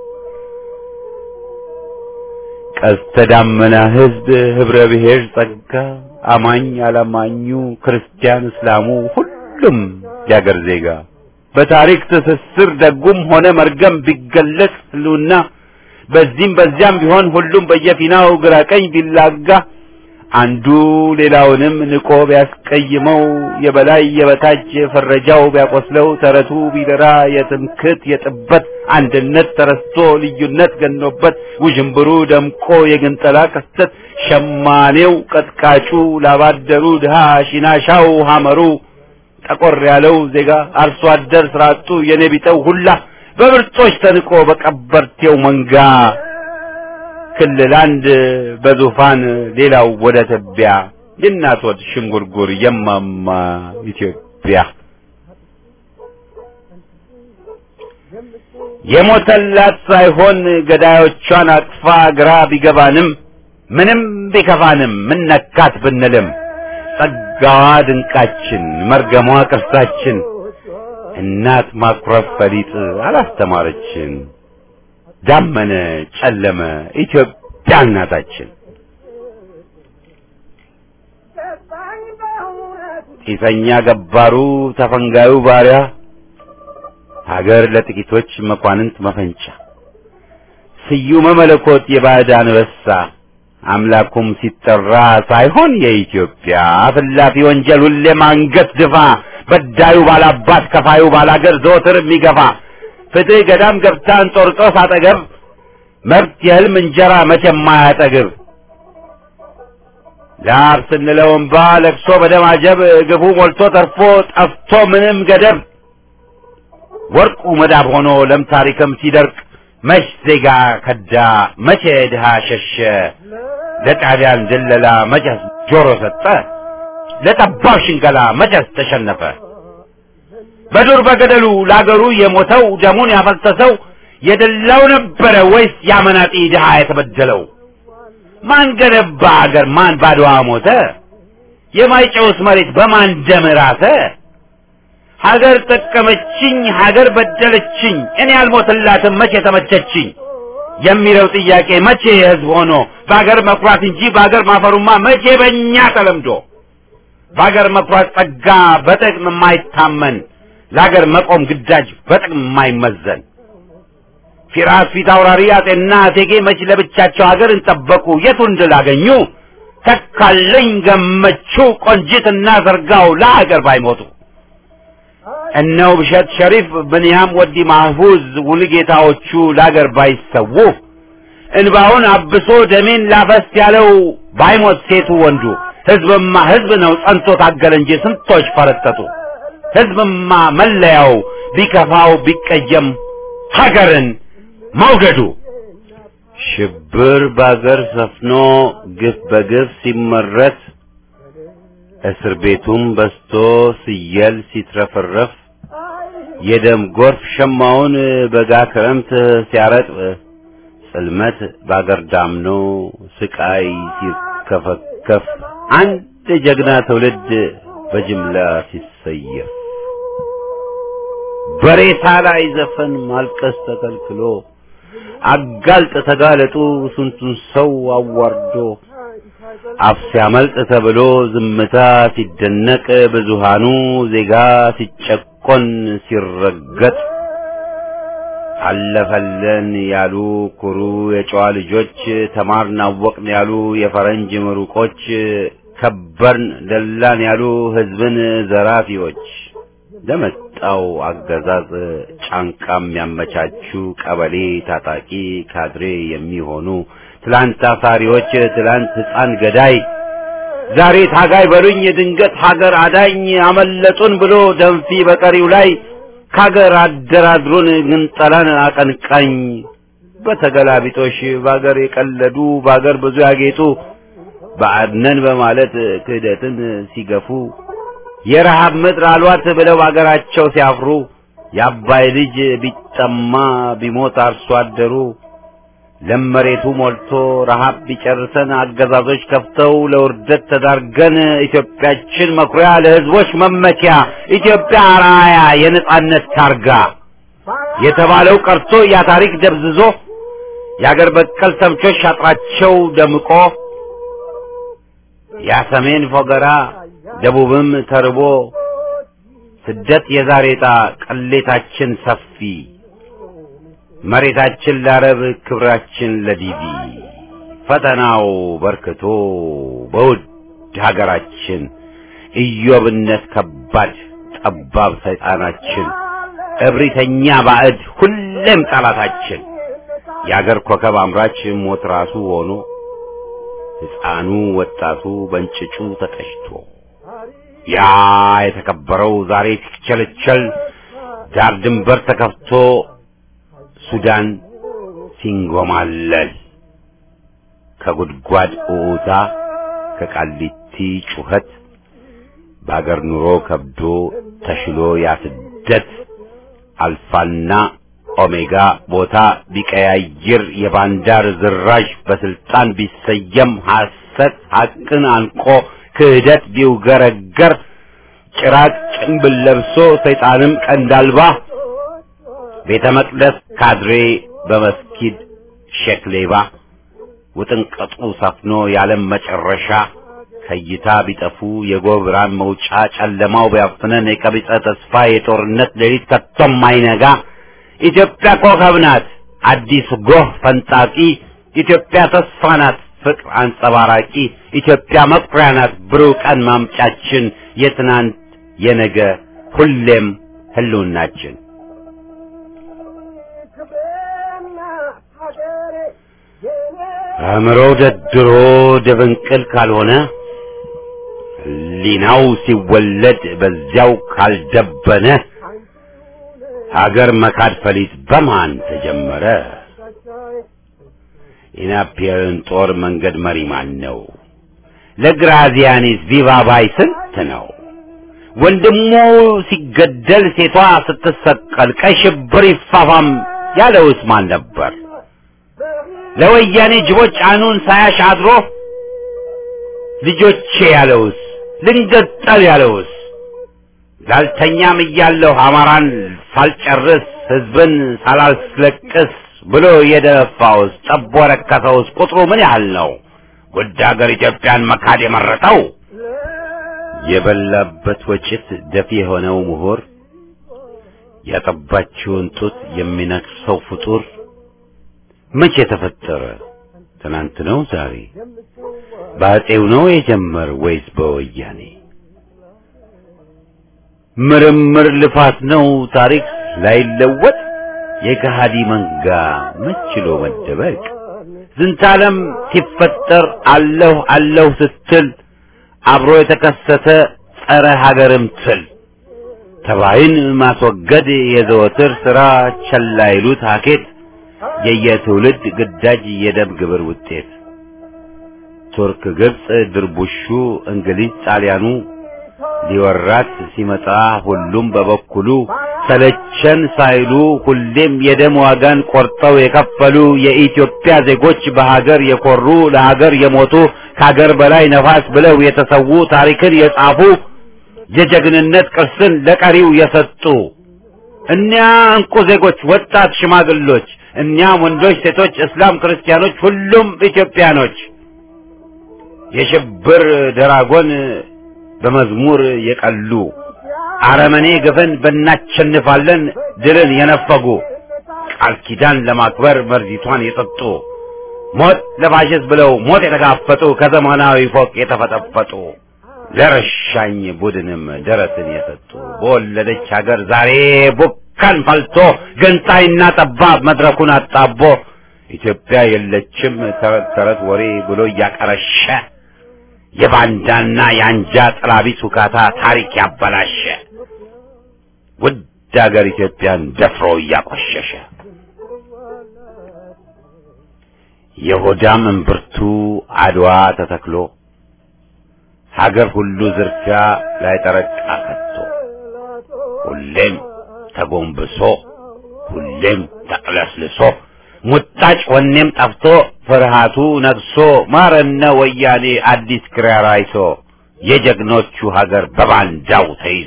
Speaker 1: ቀስተ ዳመና ሕዝብ ህብረ ብሔር ጸጋ አማኝ አላማኙ ክርስቲያን እስላሙ ሁሉም ያገር ዜጋ በታሪክ ትስስር ደጉም ሆነ መርገም ቢገለጽ ህልውና በዚህም በዚያም ቢሆን ሁሉም በየፊናው ግራ ቀኝ ቢላጋ አንዱ ሌላውንም ንቆ ቢያስቀይመው የበላይ የበታች ፈረጃው ቢያቆስለው ተረቱ ቢደራ የትምክት የጥበት አንድነት ተረስቶ ልዩነት ገኖበት ውዥንብሩ ደምቆ የግንጠላ ክስተት ሸማኔው ቀጥቃጩ ላባደሩ ድሃ ሺናሻው ሐመሩ ጠቆር ያለው ዜጋ አርሶ አደር ስራጡ የኔቢጠው ሁላ በብርጦች ተንቆ በቀበርቴው መንጋ ክልል አንድ በዙፋን ሌላው ወደ ትቢያ የእናት ወድ ሽንጉርጉር የማማ ኢትዮጵያ የሞተላት ሳይሆን ገዳዮቿን አቅፋ ግራ ቢገባንም ምንም ቢከፋንም ምነካት ብንልም ጸጋዋ ድንቃችን መርገሟ ቅርሳችን እናት ማኩረፍ ፈሊጥ አላስተማረችን። ዳመነ ጨለመ ኢትዮጵያ እናታችን ጢሰኛ ገባሩ ተፈንጋዩ ባሪያ ሀገር ለጥቂቶች መኳንንት መፈንጫ ስዩመ መለኮት የባዕድ አንበሳ አምላኩም ሲጠራ ሳይሆን የኢትዮጵያ አፍላፊ ወንጀል ሁሌም አንገት ድፋ በዳዩ ባላባት ከፋዩ ባላገር ዘወትር የሚገፋ ፍትህ ገዳም ገብታ እንጦርጦስ አጠገብ መብት የህልም እንጀራ መቼ የማያጠግብ ላብ ስንለው እምባ ለቅሶ በደም አጀብ ግፉ ሞልቶ ተርፎ ጠፍቶ ምንም ገደብ ወርቁ መዳብ ሆኖ ለም ታሪክም ሲደርቅ መች ዜጋ ከዳ መቼ ድሃ ሸሸ ለጣሊያን ድለላ መቼስ ጆሮ ሰጠ ለጠባብ ሽንገላ መቼስ ተሸነፈ በዱር በገደሉ ለአገሩ የሞተው ደሙን ያፈሰሰው የደላው ነበረ ወይስ ያመናጢ ድሃ የተበደለው ማን ገነባ አገር ማን ባድዋ ሞተ የማይጨውስ መሬት በማን ደም ራሰ ሀገር ጠቀመችኝ ሀገር በደለችኝ እኔ አልሞትላትም መቼ ተመቸችኝ የሚለው ጥያቄ መቼ የህዝብ ሆኖ በሀገር መኩራት እንጂ በሀገር ማፈሩማ መቼ በእኛ ተለምዶ በሀገር መኩራት ጸጋ በጥቅም የማይታመን ለሀገር መቆም ግዳጅ በጥቅም የማይመዘን ፊራስ ፊት አውራሪ አጤና እቴጌ መች ለብቻቸው ሀገርን ጠበቁ የቱን ድል አገኙ ተካለኝ ገመቹ ቆንጂትና ዘርጋው ለሀገር ባይሞቱ እነው ብሸት ሸሪፍ ብንያም ወዲ ማህፉዝ ውልጌታዎቹ ለአገር ባይሰዉ እንባውን አብሶ ደሜን ላፈስ ያለው ባይሞት ሴቱ ወንዱ ህዝብማ ህዝብ ነው ጸንቶ ታገለ እንጂ ስንቶች ፈረጠጡ ህዝብማ መለያው ቢከፋው ቢቀየም ሀገርን መውደዱ ሽብር በአገር ሰፍኖ ግፍ በግፍ ሲመረት እስር ቤቱም በስቶ ሲየል ሲትረፈረፍ የደም ጎርፍ ሸማውን በጋ ክረምት ሲያረጥብ ጽልመት ባገር ዳምኖ ስቃይ ሲከፈከፍ አንድ ጀግና ትውልድ በጅምላ ሲሰየፍ በሬሳ ላይ ዘፈን ማልቀስ ተከልክሎ አጋልጥ ተጋለጡ ስንቱን ሰው አዋርዶ አፍ ሲያመልጥ ተብሎ ዝምታ ሲደነቅ ብዙሃኑ ዜጋ ሲጨቆን ሲረገጥ አለፈለን ያሉ ኩሩ የጨዋ ልጆች ተማርን አወቅን ያሉ የፈረንጅ ምሩቆች ከበርን ደላን ያሉ ህዝብን ዘራፊዎች ለመጣው አገዛዝ ጫንቃ የሚያመቻቹ ቀበሌ ታጣቂ ካድሬ የሚሆኑ ትላንት አሳሪዎች ትላንት ህፃን ገዳይ ዛሬ ታጋይ በሉኝ ድንገት ሀገር አዳኝ አመለጡን ብሎ ደንፊ በቀሪው ላይ ካገር አደራድሩን ግን ጠላን አቀንቃኝ በተገላቢጦሽ በአገር የቀለዱ በአገር ብዙ ያጌጡ ባዕድነን በማለት ክህደትን ሲገፉ የረሃብ ምድር አልዋት ብለው አገራቸው ሲያፍሩ የአባይ ልጅ ቢጠማ ቢሞት አርሶ አደሩ ለመሬቱ ሞልቶ ረሃብ ቢጨርሰን አገዛዞች ከፍተው ለውርደት ተዳርገን ኢትዮጵያችን መኩሪያ ለህዝቦች መመኪያ ኢትዮጵያ አርአያ የነጻነት ታርጋ የተባለው ቀርቶ ያ ታሪክ ደብዝዞ የአገር በቀል ተምቾች ሻጥራቸው ደምቆ ያ ሰሜን ፎገራ ደቡብም ተርቦ ስደት የዛሬ ዕጣ ቅሌታችን ሰፊ መሬታችን ለአረብ ክብራችን ለዲቪ ፈተናው በርክቶ በውድ ሀገራችን ኢዮብነት ከባድ ጠባብ ሰይጣናችን እብሪተኛ ባዕድ ሁሌም ጠላታችን የአገር ኮከብ አምራች ሞት ራሱ ሆኖ ሕፃኑ ወጣቱ በእንጭጩ ተቀጭቶ ያ የተከበረው ዛሬ ሲቸለቸል ዳር ድንበር ተከፍቶ ሱዳን ሲንጎማለል ከጉድጓድ ኡታ ከቃሊቲ ጩኸት በአገር ኑሮ ከብዶ ተሽሎ ያስደት አልፋና ኦሜጋ ቦታ ቢቀያይር የባንዳር ዝራዥ በስልጣን ቢሰየም ሐሰት ሐቅን አንቆ ክህደት ቢውገረገር ጭራቅ ጭንብል ለብሶ ሰይጣንም ቀንዳልባ ቤተ መቅደስ ካድሬ በመስጊድ ሼክ ሌባ ውጥንቅጡ ሰፍኖ የዓለም መጨረሻ ከእይታ ቢጠፉ የጎብራን መውጫ ጨለማው ቢያፍነን የቀቢጸ ተስፋ የጦርነት ሌሊት ከቶም አይነጋ ኢትዮጵያ ኮከብ ናት አዲስ ጎህ ፈንጣቂ ኢትዮጵያ ተስፋ ናት ፍቅር አንጸባራቂ ኢትዮጵያ መኩሪያ ናት ብሩህ ቀን ማምጫችን የትናንት የነገ ሁሌም ህልውናችን አእምሮው ደድሮ ደብንቅል ካልሆነ ህሊናው ሲወለድ በዚያው ካልደበነ ሀገር መካድ ፈሊጥ በማን ተጀመረ? ኢናፒየርን ጦር መንገድ መሪ ማን ነው? ለግራዚያኒስ ቪቫባይ ስንት ነው? ወንድሙ ሲገደል ሴቷ ስትሰቀል ቀይ ሽብር ይፋፋም ያለውስ ማን ነበር? ለወያኔ ጅቦች አኑን ሳያሽ አድሮ ልጆቼ ያለውስ ልንገጠል ያለውስ ላልተኛም እያለሁ አማራን ሳልጨርስ ህዝብን ሳላስለቅስ ብሎ የደፋውስ ጠቦ ረከሰውስ ቁጥሩ ምን ያህል ነው? ውድ ሀገር ኢትዮጵያን መካድ የመረጠው የበላበት ወጭት ደፊ የሆነው ምሁር ያጠባችውን ጡት የሚነክሰው ፍጡር መቼ ተፈጠረ? ትናንት ነው ዛሬ? በአፄው ነው የጀመር ወይስ በወያኔ? ምርምር ልፋት ነው ታሪክ ላይለወጥ የከሃዲ መንጋ መችሎ መደበቅ ዝንታለም ሲፈጠር አለሁ አለሁ ስትል አብሮ የተከሰተ ጸረ ሀገርም ትል ተባይን ማስወገድ የዘወትር ሥራ ቸላ ይሉት ሀኬት የየትውልድ ግዳጅ የደም ግብር ውጤት ቱርክ፣ ግብፅ፣ ድርቡሹ፣ እንግሊዝ፣ ጣሊያኑ ሊወራት ሲመጣ ሁሉም በበኩሉ ሰለቸን ሳይሉ ሁሌም የደም ዋጋን ቆርጠው የከፈሉ የኢትዮጵያ ዜጎች በሀገር የኮሩ ለሀገር የሞቱ ከሀገር በላይ ነፋስ ብለው የተሰዉ ታሪክን የጻፉ የጀግንነት ቅርስን ለቀሪው የሰጡ እኒያ እንቁ ዜጎች ወጣት ሽማግሎች እኒያም ወንዶች፣ ሴቶች፣ እስላም፣ ክርስቲያኖች ሁሉም ኢትዮጵያኖች የሽብር ደራጎን በመዝሙር የቀሉ አረመኔ ግፍን በእናቸንፋለን ድልን የነፈጉ ቃል ኪዳን ለማክበር መርዚቷን የጠጡ ሞት ለፋሽስት ብለው ሞት የተጋፈጡ ከዘመናዊ ፎቅ የተፈጠፈጡ ለረሻኝ ቡድንም ደረትን የሰጡ በወለደች ሀገር ዛሬ ቡካን ፈልቶ ገንጣይና ጠባብ መድረኩን አጣቦ ኢትዮጵያ የለችም ተረት ተረት ወሬ ብሎ እያቀረሸ የባንዳና የአንጃ ጥላቢት ውካታ ታሪክ ያበላሸ ውድ ሀገር ኢትዮጵያን ደፍሮ እያቆሸሸ የሆዳም እምብርቱ አድዋ ተተክሎ ሀገር ሁሉ ዝርፊያ ላይ ጠረቃ ከቶ ሁሌም ተጎንብሶ ሁሌም ተቅለስልሶ ሙጣጭ ወኔም ጠፍቶ ፍርሃቱ ነግሶ ማረነ ወያኔ አዲስ ክራር አይሶ የጀግኖቹ ሀገር በባንዳው ተይዞ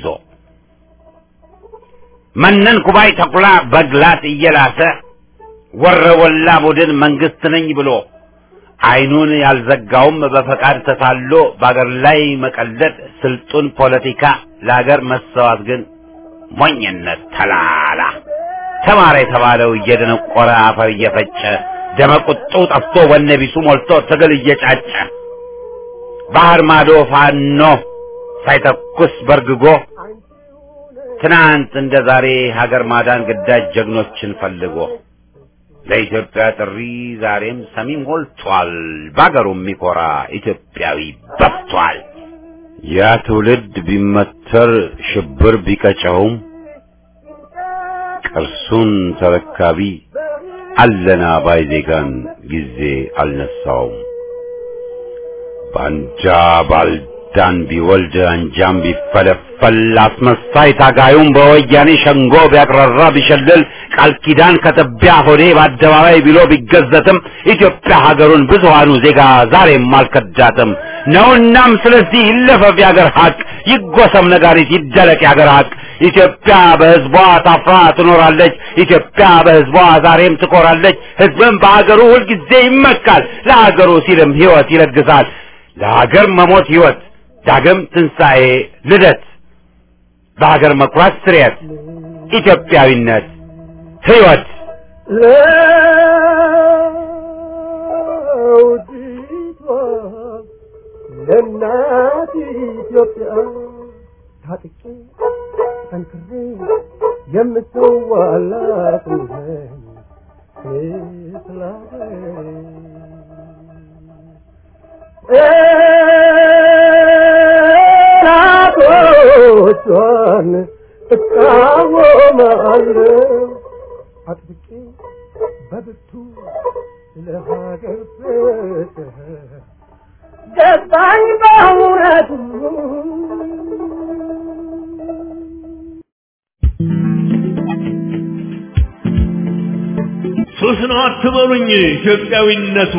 Speaker 1: መነን ኩባይ ተኩላ በግላት እየላሰ ወረወላ ቡድን መንግስት ነኝ ብሎ አይኑን ያልዘጋውም በፈቃድ ተታሎ በአገር ላይ መቀለድ ስልጡን ፖለቲካ ለአገር መሰዋት ግን ሞኝነት ተላላ ተማረ የተባለው እየደነቆረ አፈር እየፈጨ ደመቁጡ ጠፍቶ ወነ ቢሱ ሞልቶ ትግል እየጫጨ ባህር ማዶ ፋኖ ሳይተኩስ በርግጎ ትናንት እንደ ዛሬ ሀገር ማዳን ግዳጅ ጀግኖችን ፈልጎ ለኢትዮጵያ ጥሪ ዛሬም ሰሚ ሞልቷል። በአገሩ የሚኮራ ኢትዮጵያዊ በፍቷል። ያ ትውልድ ቢመተር ሽብር ቢቀጨውም ቅርሱን ተረካቢ አለና ባይ ዜጋን ጊዜ አልነሳውም። ባንጃ ባልዳን ቢወልድ አንጃም ቢፈለፈል አስመሳይ ታጋዩም በወያኔ ሸንጎ ቢያቅራራ ቢሸልል ቃል ኪዳን ከትቢያ ሆዴ በአደባባይ ብሎ ቢገዘትም ኢትዮጵያ ሀገሩን ብዙሃኑ ዜጋ ዛሬም አልከዳትም ነውናም ስለዚህ ይለፈፍ የአገር ሀቅ ይጎሰም ነጋሪት ይደለቅ የአገር ሀቅ ኢትዮጵያ በሕዝቧ ታፍራ ትኖራለች። ኢትዮጵያ በሕዝቧ ዛሬም ትኮራለች። ሕዝብም በሀገሩ ሁልጊዜ ይመካል። ለሀገሩ ሲልም ሕይወት ይለግሳል። ለሀገር መሞት ሕይወት ዳግም ትንሣኤ ልደት በሀገር መኩራት ስርየት ኢትዮጵያዊነት ሕይወት
Speaker 4: ለውዲቷ ለእናት ኢትዮጵያ ታጥቄ ጠንክሬ የምሰዋላት ነኝ ጠላቶቿን እቃወማለሁ አጥብቄ በብርቱ ለሀገር ፍቅር ገባኝ በእውነቱ
Speaker 5: ሱስ ነው አትበሉኝ ኢትዮጵያዊነቱ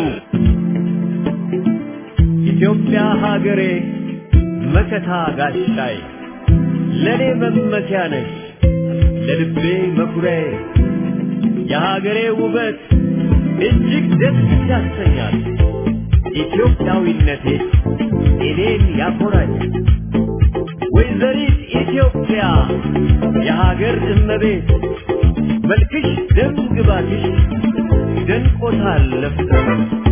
Speaker 5: ኢትዮጵያ ሀገሬ መከታ ጋሻይ ለእኔ መመኪያ ነሽ ለልቤ መኩሪያዬ የሀገሬ ውበት እጅግ ደስ ያሰኛል ኢትዮጵያዊነቴ እኔን ያኮራኛል ወይዘሪት ኢትዮጵያ የሀገር እመቤት መልክሽ ደም ግባትሽ ደንቆታል ለፍቅር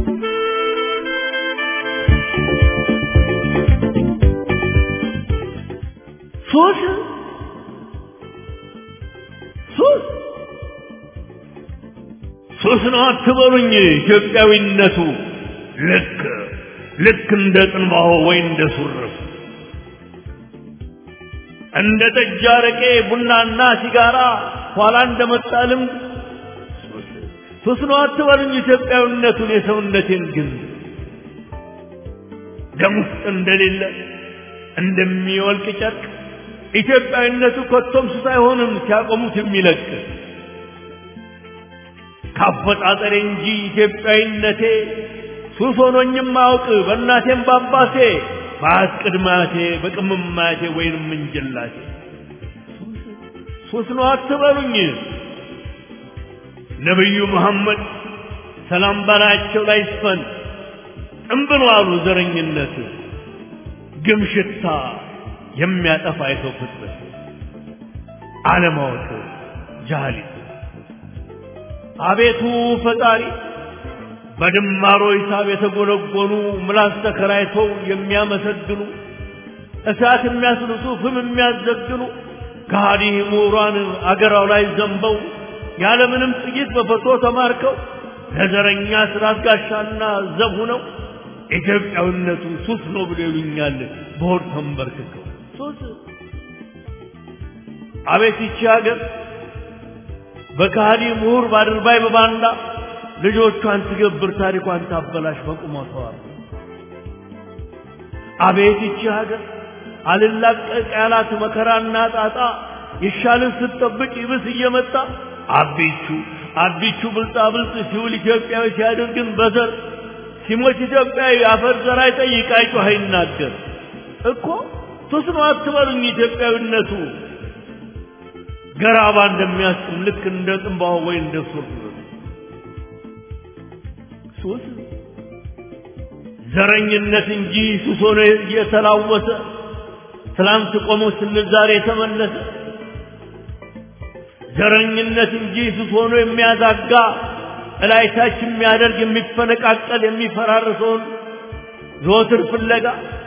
Speaker 5: ሱስ ሱስ ሱስ ነው አትበሉኝ ኢትዮጵያዊነቱ ልክ ልክ እንደ ጽንባሆ ወይ እንደ ሱርፍ እንደ ጠጅ አረቄ ቡናና ሲጋራ ኋላ እንደመጣ ልምድ ሱስ ሱስ ነው አትበሉኝ ኢትዮጵያዊነቱን የሰውነቴን ግን ደም ውስጥ እንደሌለ እንደሚወልቅ ጨርቅ ኢትዮጵያዊነቱ ኮቶም ሱስ አይሆንም ሲያቆሙት የሚለቅ ካፈጣጠሬ እንጂ ኢትዮጵያዊነቴ ሱስ ሆኖኝም አውቅ በእናቴም በአባቴ በአያት ቅድማቴ በቅምማቴ ወይንም እንጀላቴ ሱስ ነው አትበሉኝ ነቢዩ መሐመድ ሰላም በላያቸው ላይ ይስፈን ጥንብሎ አሉ ዘረኝነት ግም ሽታ የሚያጠፋ የሰው ፍጥረት አለማወቅ ጃህሊት አቤቱ ፈጣሪ በድማሮ ሂሳብ የተጎነጎኑ ምላስ ተከራይተው የሚያመሰግኑ እሳት የሚያስልሱ ፍም የሚያዘግኑ ከሃዲ ምሁራን አገራው ላይ ዘንበው ያለምንም ጥቂት በፈቶ ተማርከው ለዘረኛ ስራት ጋሻና ዘብ ሁነው ኢትዮጵያዊነቱ ሱስ ነው ብሎ ይሉኛል በሆድ ተንበርክከው ሱስ አቤት ይቺ ሀገር በካሃዲ ምሁር ባድርባይ በባንዳ ልጆቿን ትገብር ታሪኳን ታበላሽ በቁመቷ አቤት ይቺ ሀገር አልላቀቅ ያላት መከራና ጣጣ ይሻልን ስትጠብቅ ይብስ እየመጣ አቢቹ አቢቹ ብልጣ ብልጥ ሲውል ኢትዮጵያዊ ሲያደርግን በዘር ሲሞት ኢትዮጵያዊ አፈር ዘር አይጠይቅ አይጮህ አይናገር እኮ ሱስ ነው አትበሉኝ ኢትዮጵያዊነቱ ገራባ እንደሚያስጥም ልክ እንደ ጥንባሆ ወይ እንደ ሱር ሱስ ዘረኝነት እንጂ ሱስ ሆኖ እየተላወሰ ትላንት ቆሞ ስንል ዛሬ የተመለሰ ዘረኝነት እንጂ ሱስ ሆኖ የሚያዛጋ እላይታች የሚያደርግ የሚፈነቃቀል የሚፈራርሰውን ዘወትር ፍለጋ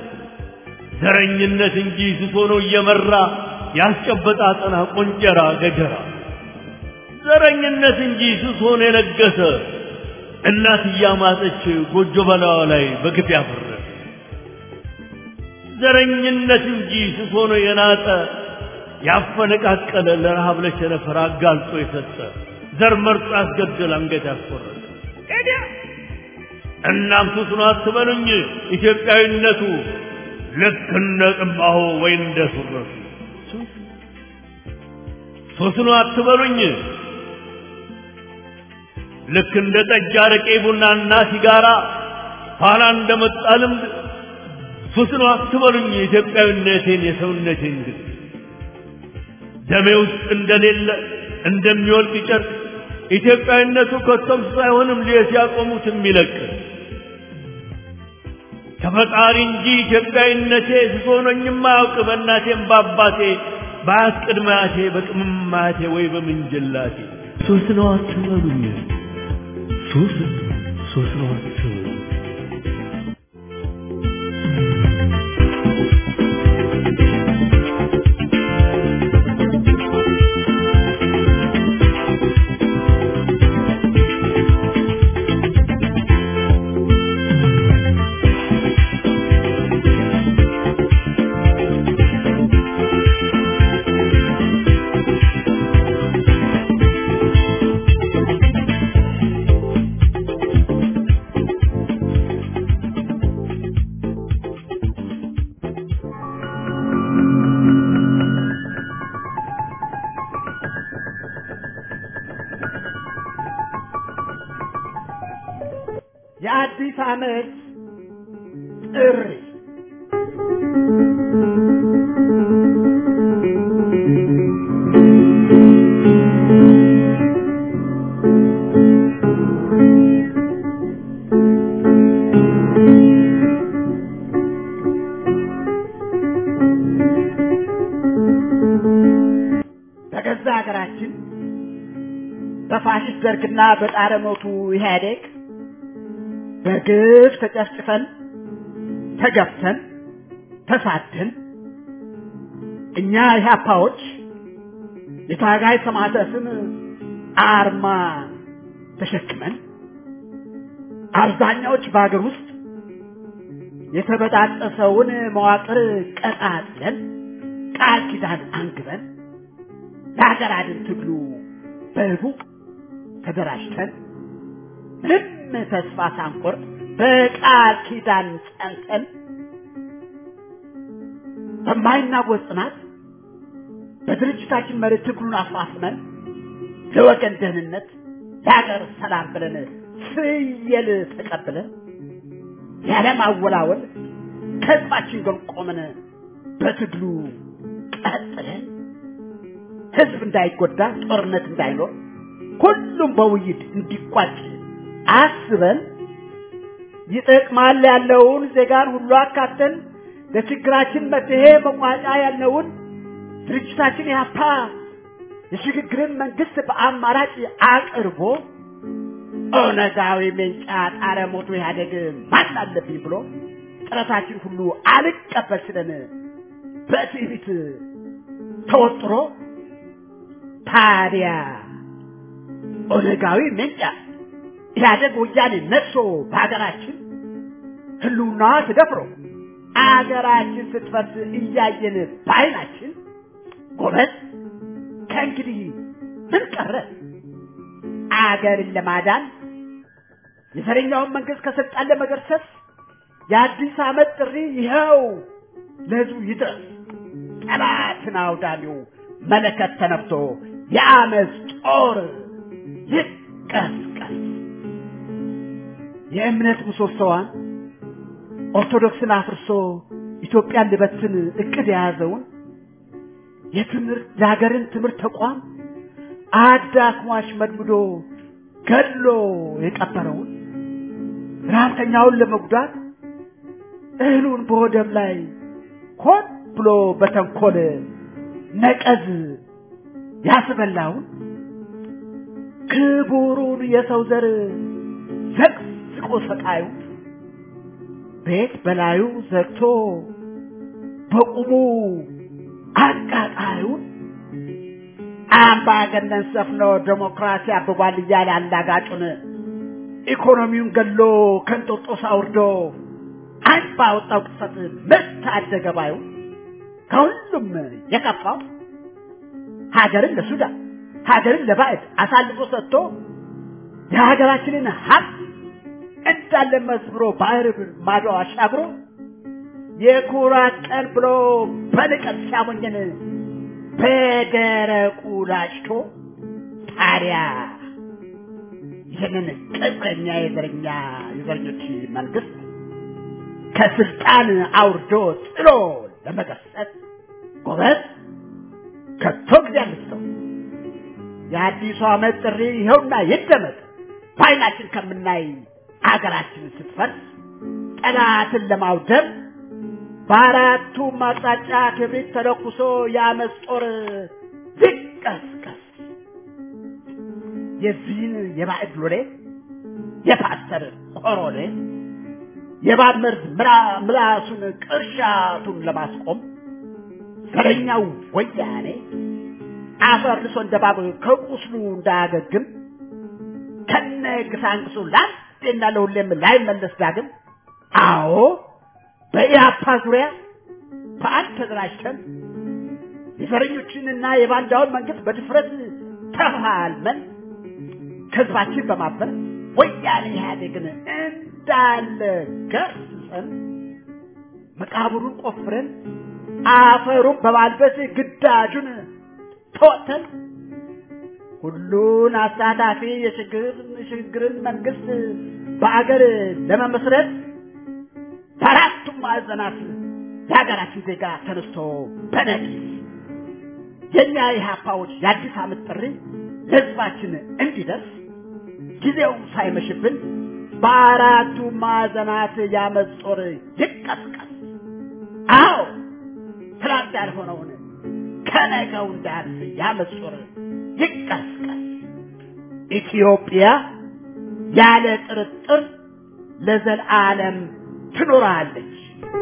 Speaker 5: ዘረኝነት እንጂ ሱስ ሆኖ እየመራ ያስጨበጣ አጠና ቆንጨራ ገጀራ ዘረኝነት እንጂ ሱስ ሆኖ የነገሰ እናት እያማጠች ጎጆ በላዋ ላይ በግፍ ያፈረሰ ዘረኝነት እንጂ ሱስ ሆኖ የናጠ ያፈነቃቀለ ለረሃብ ለቸነፈር አጋልጦ የሰጠ ዘር መርጦ ያስገደል አንገት ያስቆረጠ ኤዲያ እናም ሱስ ነው አትበሉኝ ኢትዮጵያዊነቱ ልክ እንደ ጥንባሆ ወይ እንደ ሱረቱ ሱስ ነው አትበሉኝ ልክ እንደ ጠጅ አረቄ ቡናና ሲጋራ ኋላ እንደመጣ ልምድ ሱስ ነው አትበሉኝ የኢትዮጵያዊነቴን የሰውነቴን ግን ደሜ ውስጥ እንደሌለ እንደሚወልቅ ጨርቅ ኢትዮጵያዊነቱ ከቶም ሳይሆንም ሊየ ሲያቆሙት የሚለቅ ከፈጣሪ እንጂ ኢትዮጵያዊነቴ ስሶኖኝም አያውቅ በእናቴም በአባቴ በአያት ቅድመ አያቴ በቅምም አያቴ ወይ በምንጅላቴ ሶስት ነው አትበሉኝ ሶስት ሶስት ነው አትበሉኝ
Speaker 2: የአዲስ ዓመት ጥሪ በገዛ ሀገራችን በፋሽስት ደርግና በጣረ ሞቱ ኢህአዴግ በግፍ ተጨፍጭፈን ተገፍተን ተሳደን እኛ ኢህአፓዎች የታጋይ ሰማዕታትን አርማ ተሸክመን አብዛኛዎች በሀገር ውስጥ የተበጣጠሰውን መዋቅር ቀጣጥለን ቃል ኪዳን አንግበን ለሀገር አድን ትግሉ በህቡ ተደራጅተን ምንም ተስፋ ሳንቆርጥ በቃል ኪዳን ጸንተን በማይናወጥ ጽናት በድርጅታችን መሪ ትግሉን አፋፍመን ለወገን ደህንነት ለሀገር ሰላም ብለን ፍየል ተቀብለን ያለማወላወል ከህዝባችን ጎን ቆመን በትግሉ ቀጥለን ህዝብ እንዳይጎዳ ጦርነት እንዳይኖር ሁሉም በውይይት እንዲቋጭ አስበን ይጠቅማል ያለውን ዜጋን ሁሉ አካተን ለችግራችን መፍትሄ መቋጫ ያልነውን ድርጅታችን ያፓ የሽግግርን መንግስት በአማራጭ አቅርቦ ኦነጋዊ ሜንጫ ጣረ ሞቶ ኢህአዴግ ማን አለብኝ ብሎ ጥረታችን ሁሉ አልቀበል ስለን በትዕቢት ተወጥሮ ታዲያ ኦነጋዊ ሜንጫ ኢህአዴግ ወያኔ ነግሶ በሀገራችን ህልውናዋ ተደፍሮ አገራችን ስትፈርስ እያየን በዓይናችን ጎበዝ ከእንግዲህ ምን ቀረ? አገርን ለማዳን የዘረኛውን መንግስት ከስልጣን ለመገርሰስ የአዲስ ዓመት ጥሪ ይኸው ለህዝቡ ይድረስ። ጠላትን አውዳሚው መለከት ተነፍቶ የአመፅ ጦር ይቀስቀስ። የእምነት ምሰሶዋን ኦርቶዶክስን አፍርሶ ኢትዮጵያን ልበትን እቅድ የያዘውን የትምህርት የሀገርን ትምህርት ተቋም አዳክሟሽ መድምዶ ገድሎ የቀበረውን ረሀብተኛውን ለመጉዳት እህሉን በወደብ ላይ ሆን ብሎ በተንኮል ነቀዝ ያስበላውን ክቡሩን የሰው ዘር ዘቅዝቆ ሰቃዩ ቤት በላዩ ዘግቶ በቁሙ አቃጣዩን አምባገነን ሰፍኖ ዴሞክራሲ አብቧል እያለ አላጋጩን ኢኮኖሚውን ገሎ ከንጦጦስ አውርዶ አንድ ባወጣው ቅጽበት ምርት አደገ ባዩ ከሁሉም የከፋው ሀገርን ለሱዳን ሀገርን ለባዕድ አሳልፎ ሰጥቶ የሀገራችንን ሀብት እንዳለ መዝብሮ ባህር ማዶ አሻግሮ የኩራት ቀን ብሎ በንቀት ሲያሞኘን በደረቁ ላጭቶ ታዲያ ይህንን ቅጥረኛ የዘረኛ የዘረኞች መንግስት ከስልጣን አውርዶ ጥሎ ለመገሰጽ ጎበዝ ከቶ ጊዜ አንስተው የአዲሱ ዓመት ጥሪ ይኸውና ይደመጥ በዓይናችን ከምናይ አገራችን ስትፈርስ ጠላትን ለማውደም በአራቱም አቅጣጫ ክብሪት ተለኩሶ የአመፅ ጦር ይቀስቀስ። የዚህን የባዕድ ሎሌ የፓስተር ኮሮኔ የእባብ መርዝ ምራ- ምላሱን ቅርሻቱን ለማስቆም ዘረኛው ወያኔ አፈርልሶ እንደ እባብ ከቁስሉ እንዳያገግም ከነ ግሳንግሱ ለአንዴና ለሁሌም ላይመለስ ዳግም አዎ በኢህአፓ ዙሪያ በአንድ ተደራጅተን የዘረኞችንና የባንዳውን መንግስት በድፍረት ተፋልመን ከህዝባችን በማበር ወያኔ ኢህአዴግን እንዳለ ገርሰን መቃብሩን ቆፍረን አፈሩን በማልበስ ግዳጁን ተወጥተን ሁሉን አሳታፊ የሽግግርን መንግስት በአገር ለመመስረት በአራቱም ማዕዘናት የሀገራችን ዜጋ ተነስቶ በነቂስ የእኛ የሀፓዎች የአዲስ ዓመት ጥሪ ለህዝባችን እንዲደርስ ጊዜው ሳይመሽብን በአራቱ ማዕዘናት ያመፅ ጦር ይቀስቀስ። አዎ ትላንት ያልሆነውን ከነገው እንዳያልፍ ያመፅ ጦር ይቀስቀስ። ኢትዮጵያ ያለ ጥርጥር ለዘላለም ትኖራለች።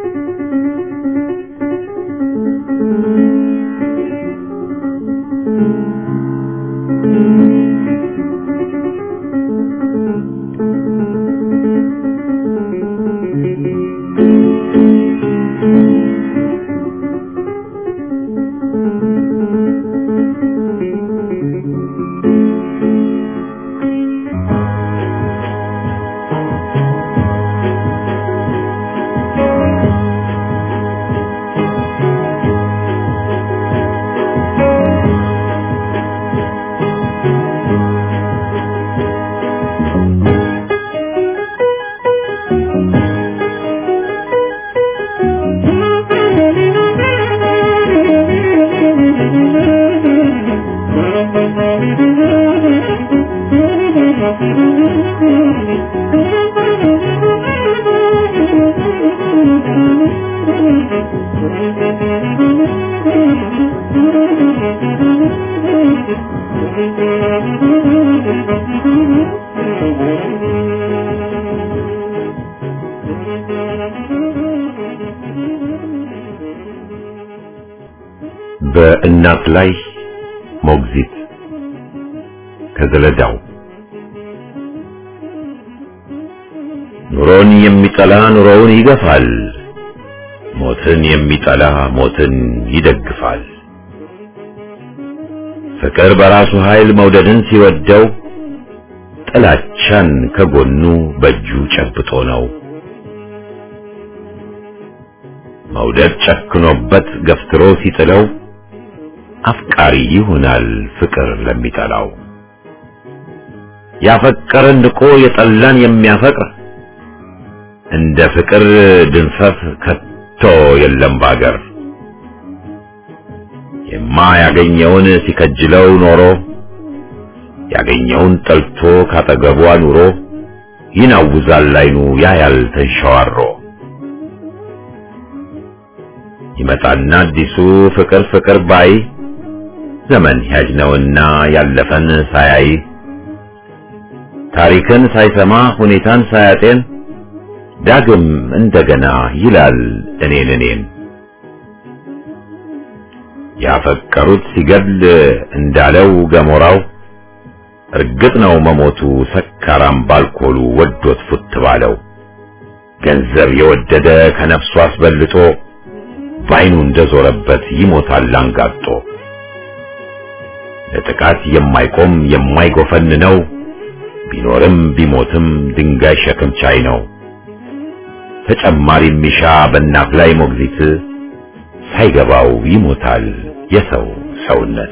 Speaker 1: በእናት ላይ ሞግዚት ከዘለዳው ኑሮን የሚጠላ ኑሮውን ይገፋል፣ ሞትን የሚጠላ ሞትን ይደግፋል። ፍቅር በራሱ ኃይል መውደድን ሲወደው ጥላቻን ከጎኑ በእጁ ጨብጦ ነው። መውደድ ጨክኖበት ገፍትሮ ሲጥለው አፍቃሪ ይሆናል ፍቅር ለሚጠላው። ያፈቀረን ንቆ የጠላን የሚያፈቅር እንደ ፍቅር ድንፈት ከቶ የለም ባገር። የማያገኘውን ሲከጅለው ኖሮ ያገኘውን ጠልቶ ካጠገቧ ኑሮ ይናውዛል አይኑ ያያል ተንሸዋሮ። ይመጣና አዲሱ ፍቅር ፍቅር ባይ ዘመን ያጅ ነውና ያለፈን ሳያይ ታሪክን ሳይሰማ ሁኔታን ሳያጤን ዳግም እንደገና ይላል እኔን እኔን ያፈቀሩት ሲገድል እንዳለው ገሞራው እርግጥ ነው መሞቱ ሰካራም ባልኮሉ ወዶት ፉት ባለው ገንዘብ የወደደ ከነፍሱ አስበልጦ ባይኑ እንደዞረበት ይሞታል አንጋጦ ለጥቃት የማይቆም የማይጎፈን ነው ቢኖርም ቢሞትም ድንጋይ ሸክም ቻይ ነው ተጨማሪ ሚሻ በእናት ላይ ሞግዚት ሳይገባው ይሞታል የሰው ሰውነት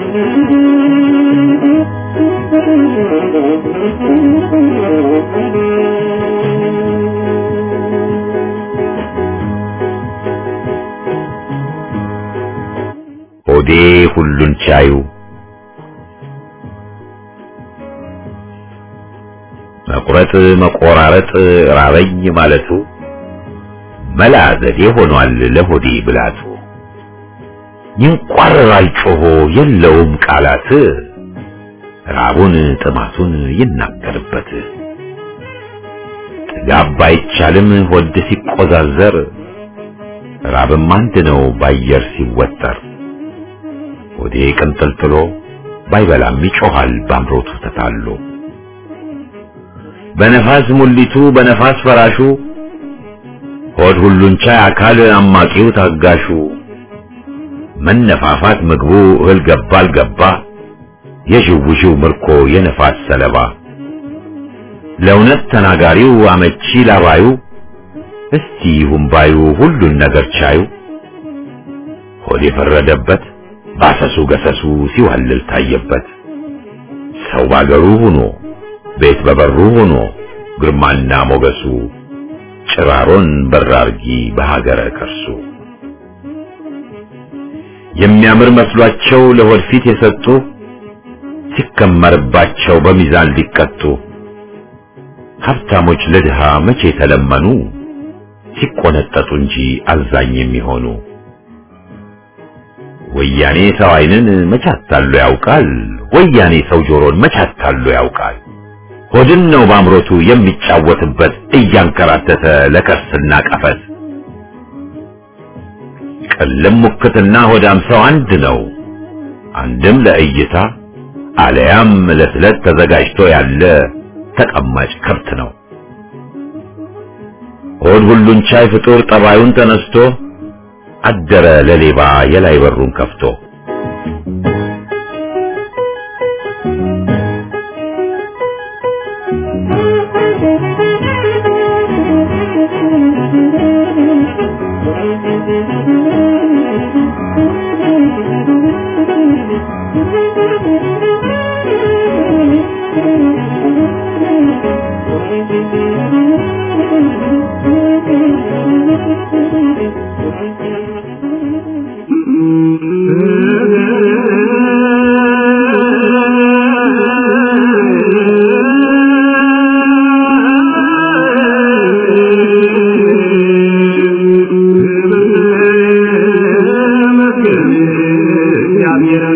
Speaker 4: Thank you.
Speaker 1: ሆዴ ሁሉን ቻዩ መቁረጥ መቆራረጥ ራበኝ ማለቱ መላ ዘዴ ሆኗል ለሆዴ ብላቱ ይንቋረራል ጮሆ የለውም ቃላት ራቡን ጥማቱን ይናገርበት ጥጋብ ባይቻልም ሆድ ሲቆዛዘር ራብም አንድ ነው ባየር ሲወጠር ሆዴ ቅንጥልጥሎ ባይበላም ይጮሃል ባምሮቱ ተታሎ በነፋስ ሙሊቱ በነፋስ ፈራሹ ሆድ ሁሉን ቻይ አካል አማቂው ታጋሹ መነፋፋት ምግቡ እህል ገባ አልገባ የዥውዥው ምርኮ የነፋስ ሰለባ ለእውነት ተናጋሪው አመቺ ላባዩ እስቲ ይሁን ባዩ ሁሉን ነገር ቻዩ ሆድ የፈረደበት ባሰሱ ገሰሱ ሲዋልል ታየበት ሰው ባገሩ ሆኖ ቤት በበሩ ሆኖ ግርማና ሞገሱ ጭራሮን በራርጊ በሀገረ ከርሱ የሚያምር መስሏቸው ለሆድ ፊት የሰጡ ሲከመርባቸው በሚዛን ሊቀጡ ሀብታሞች ለድሃ መቼ ተለመኑ ሲቆነጠጡ እንጂ አዛኝ የሚሆኑ ወያኔ ሰው ዓይንን መቻታሉ ያውቃል ወያኔ ሰው ጆሮን መቻታሉ ያውቃል ሆድን ነው ባምሮቱ የሚጫወትበት እያንከራተተ ለከርስና ቀፈት ቅልም ሙክትና ሆዳም ሰው አንድ ነው አንድም ለእይታ አለያም ለስለት ተዘጋጅቶ ያለ ተቀማጭ ከብት ነው ሆድ ሁሉን ቻይ ፍጡር ጠባዩን ተነስቶ አደረ ለሌባ የላይ በሩን ከፍቶ
Speaker 4: Yeah.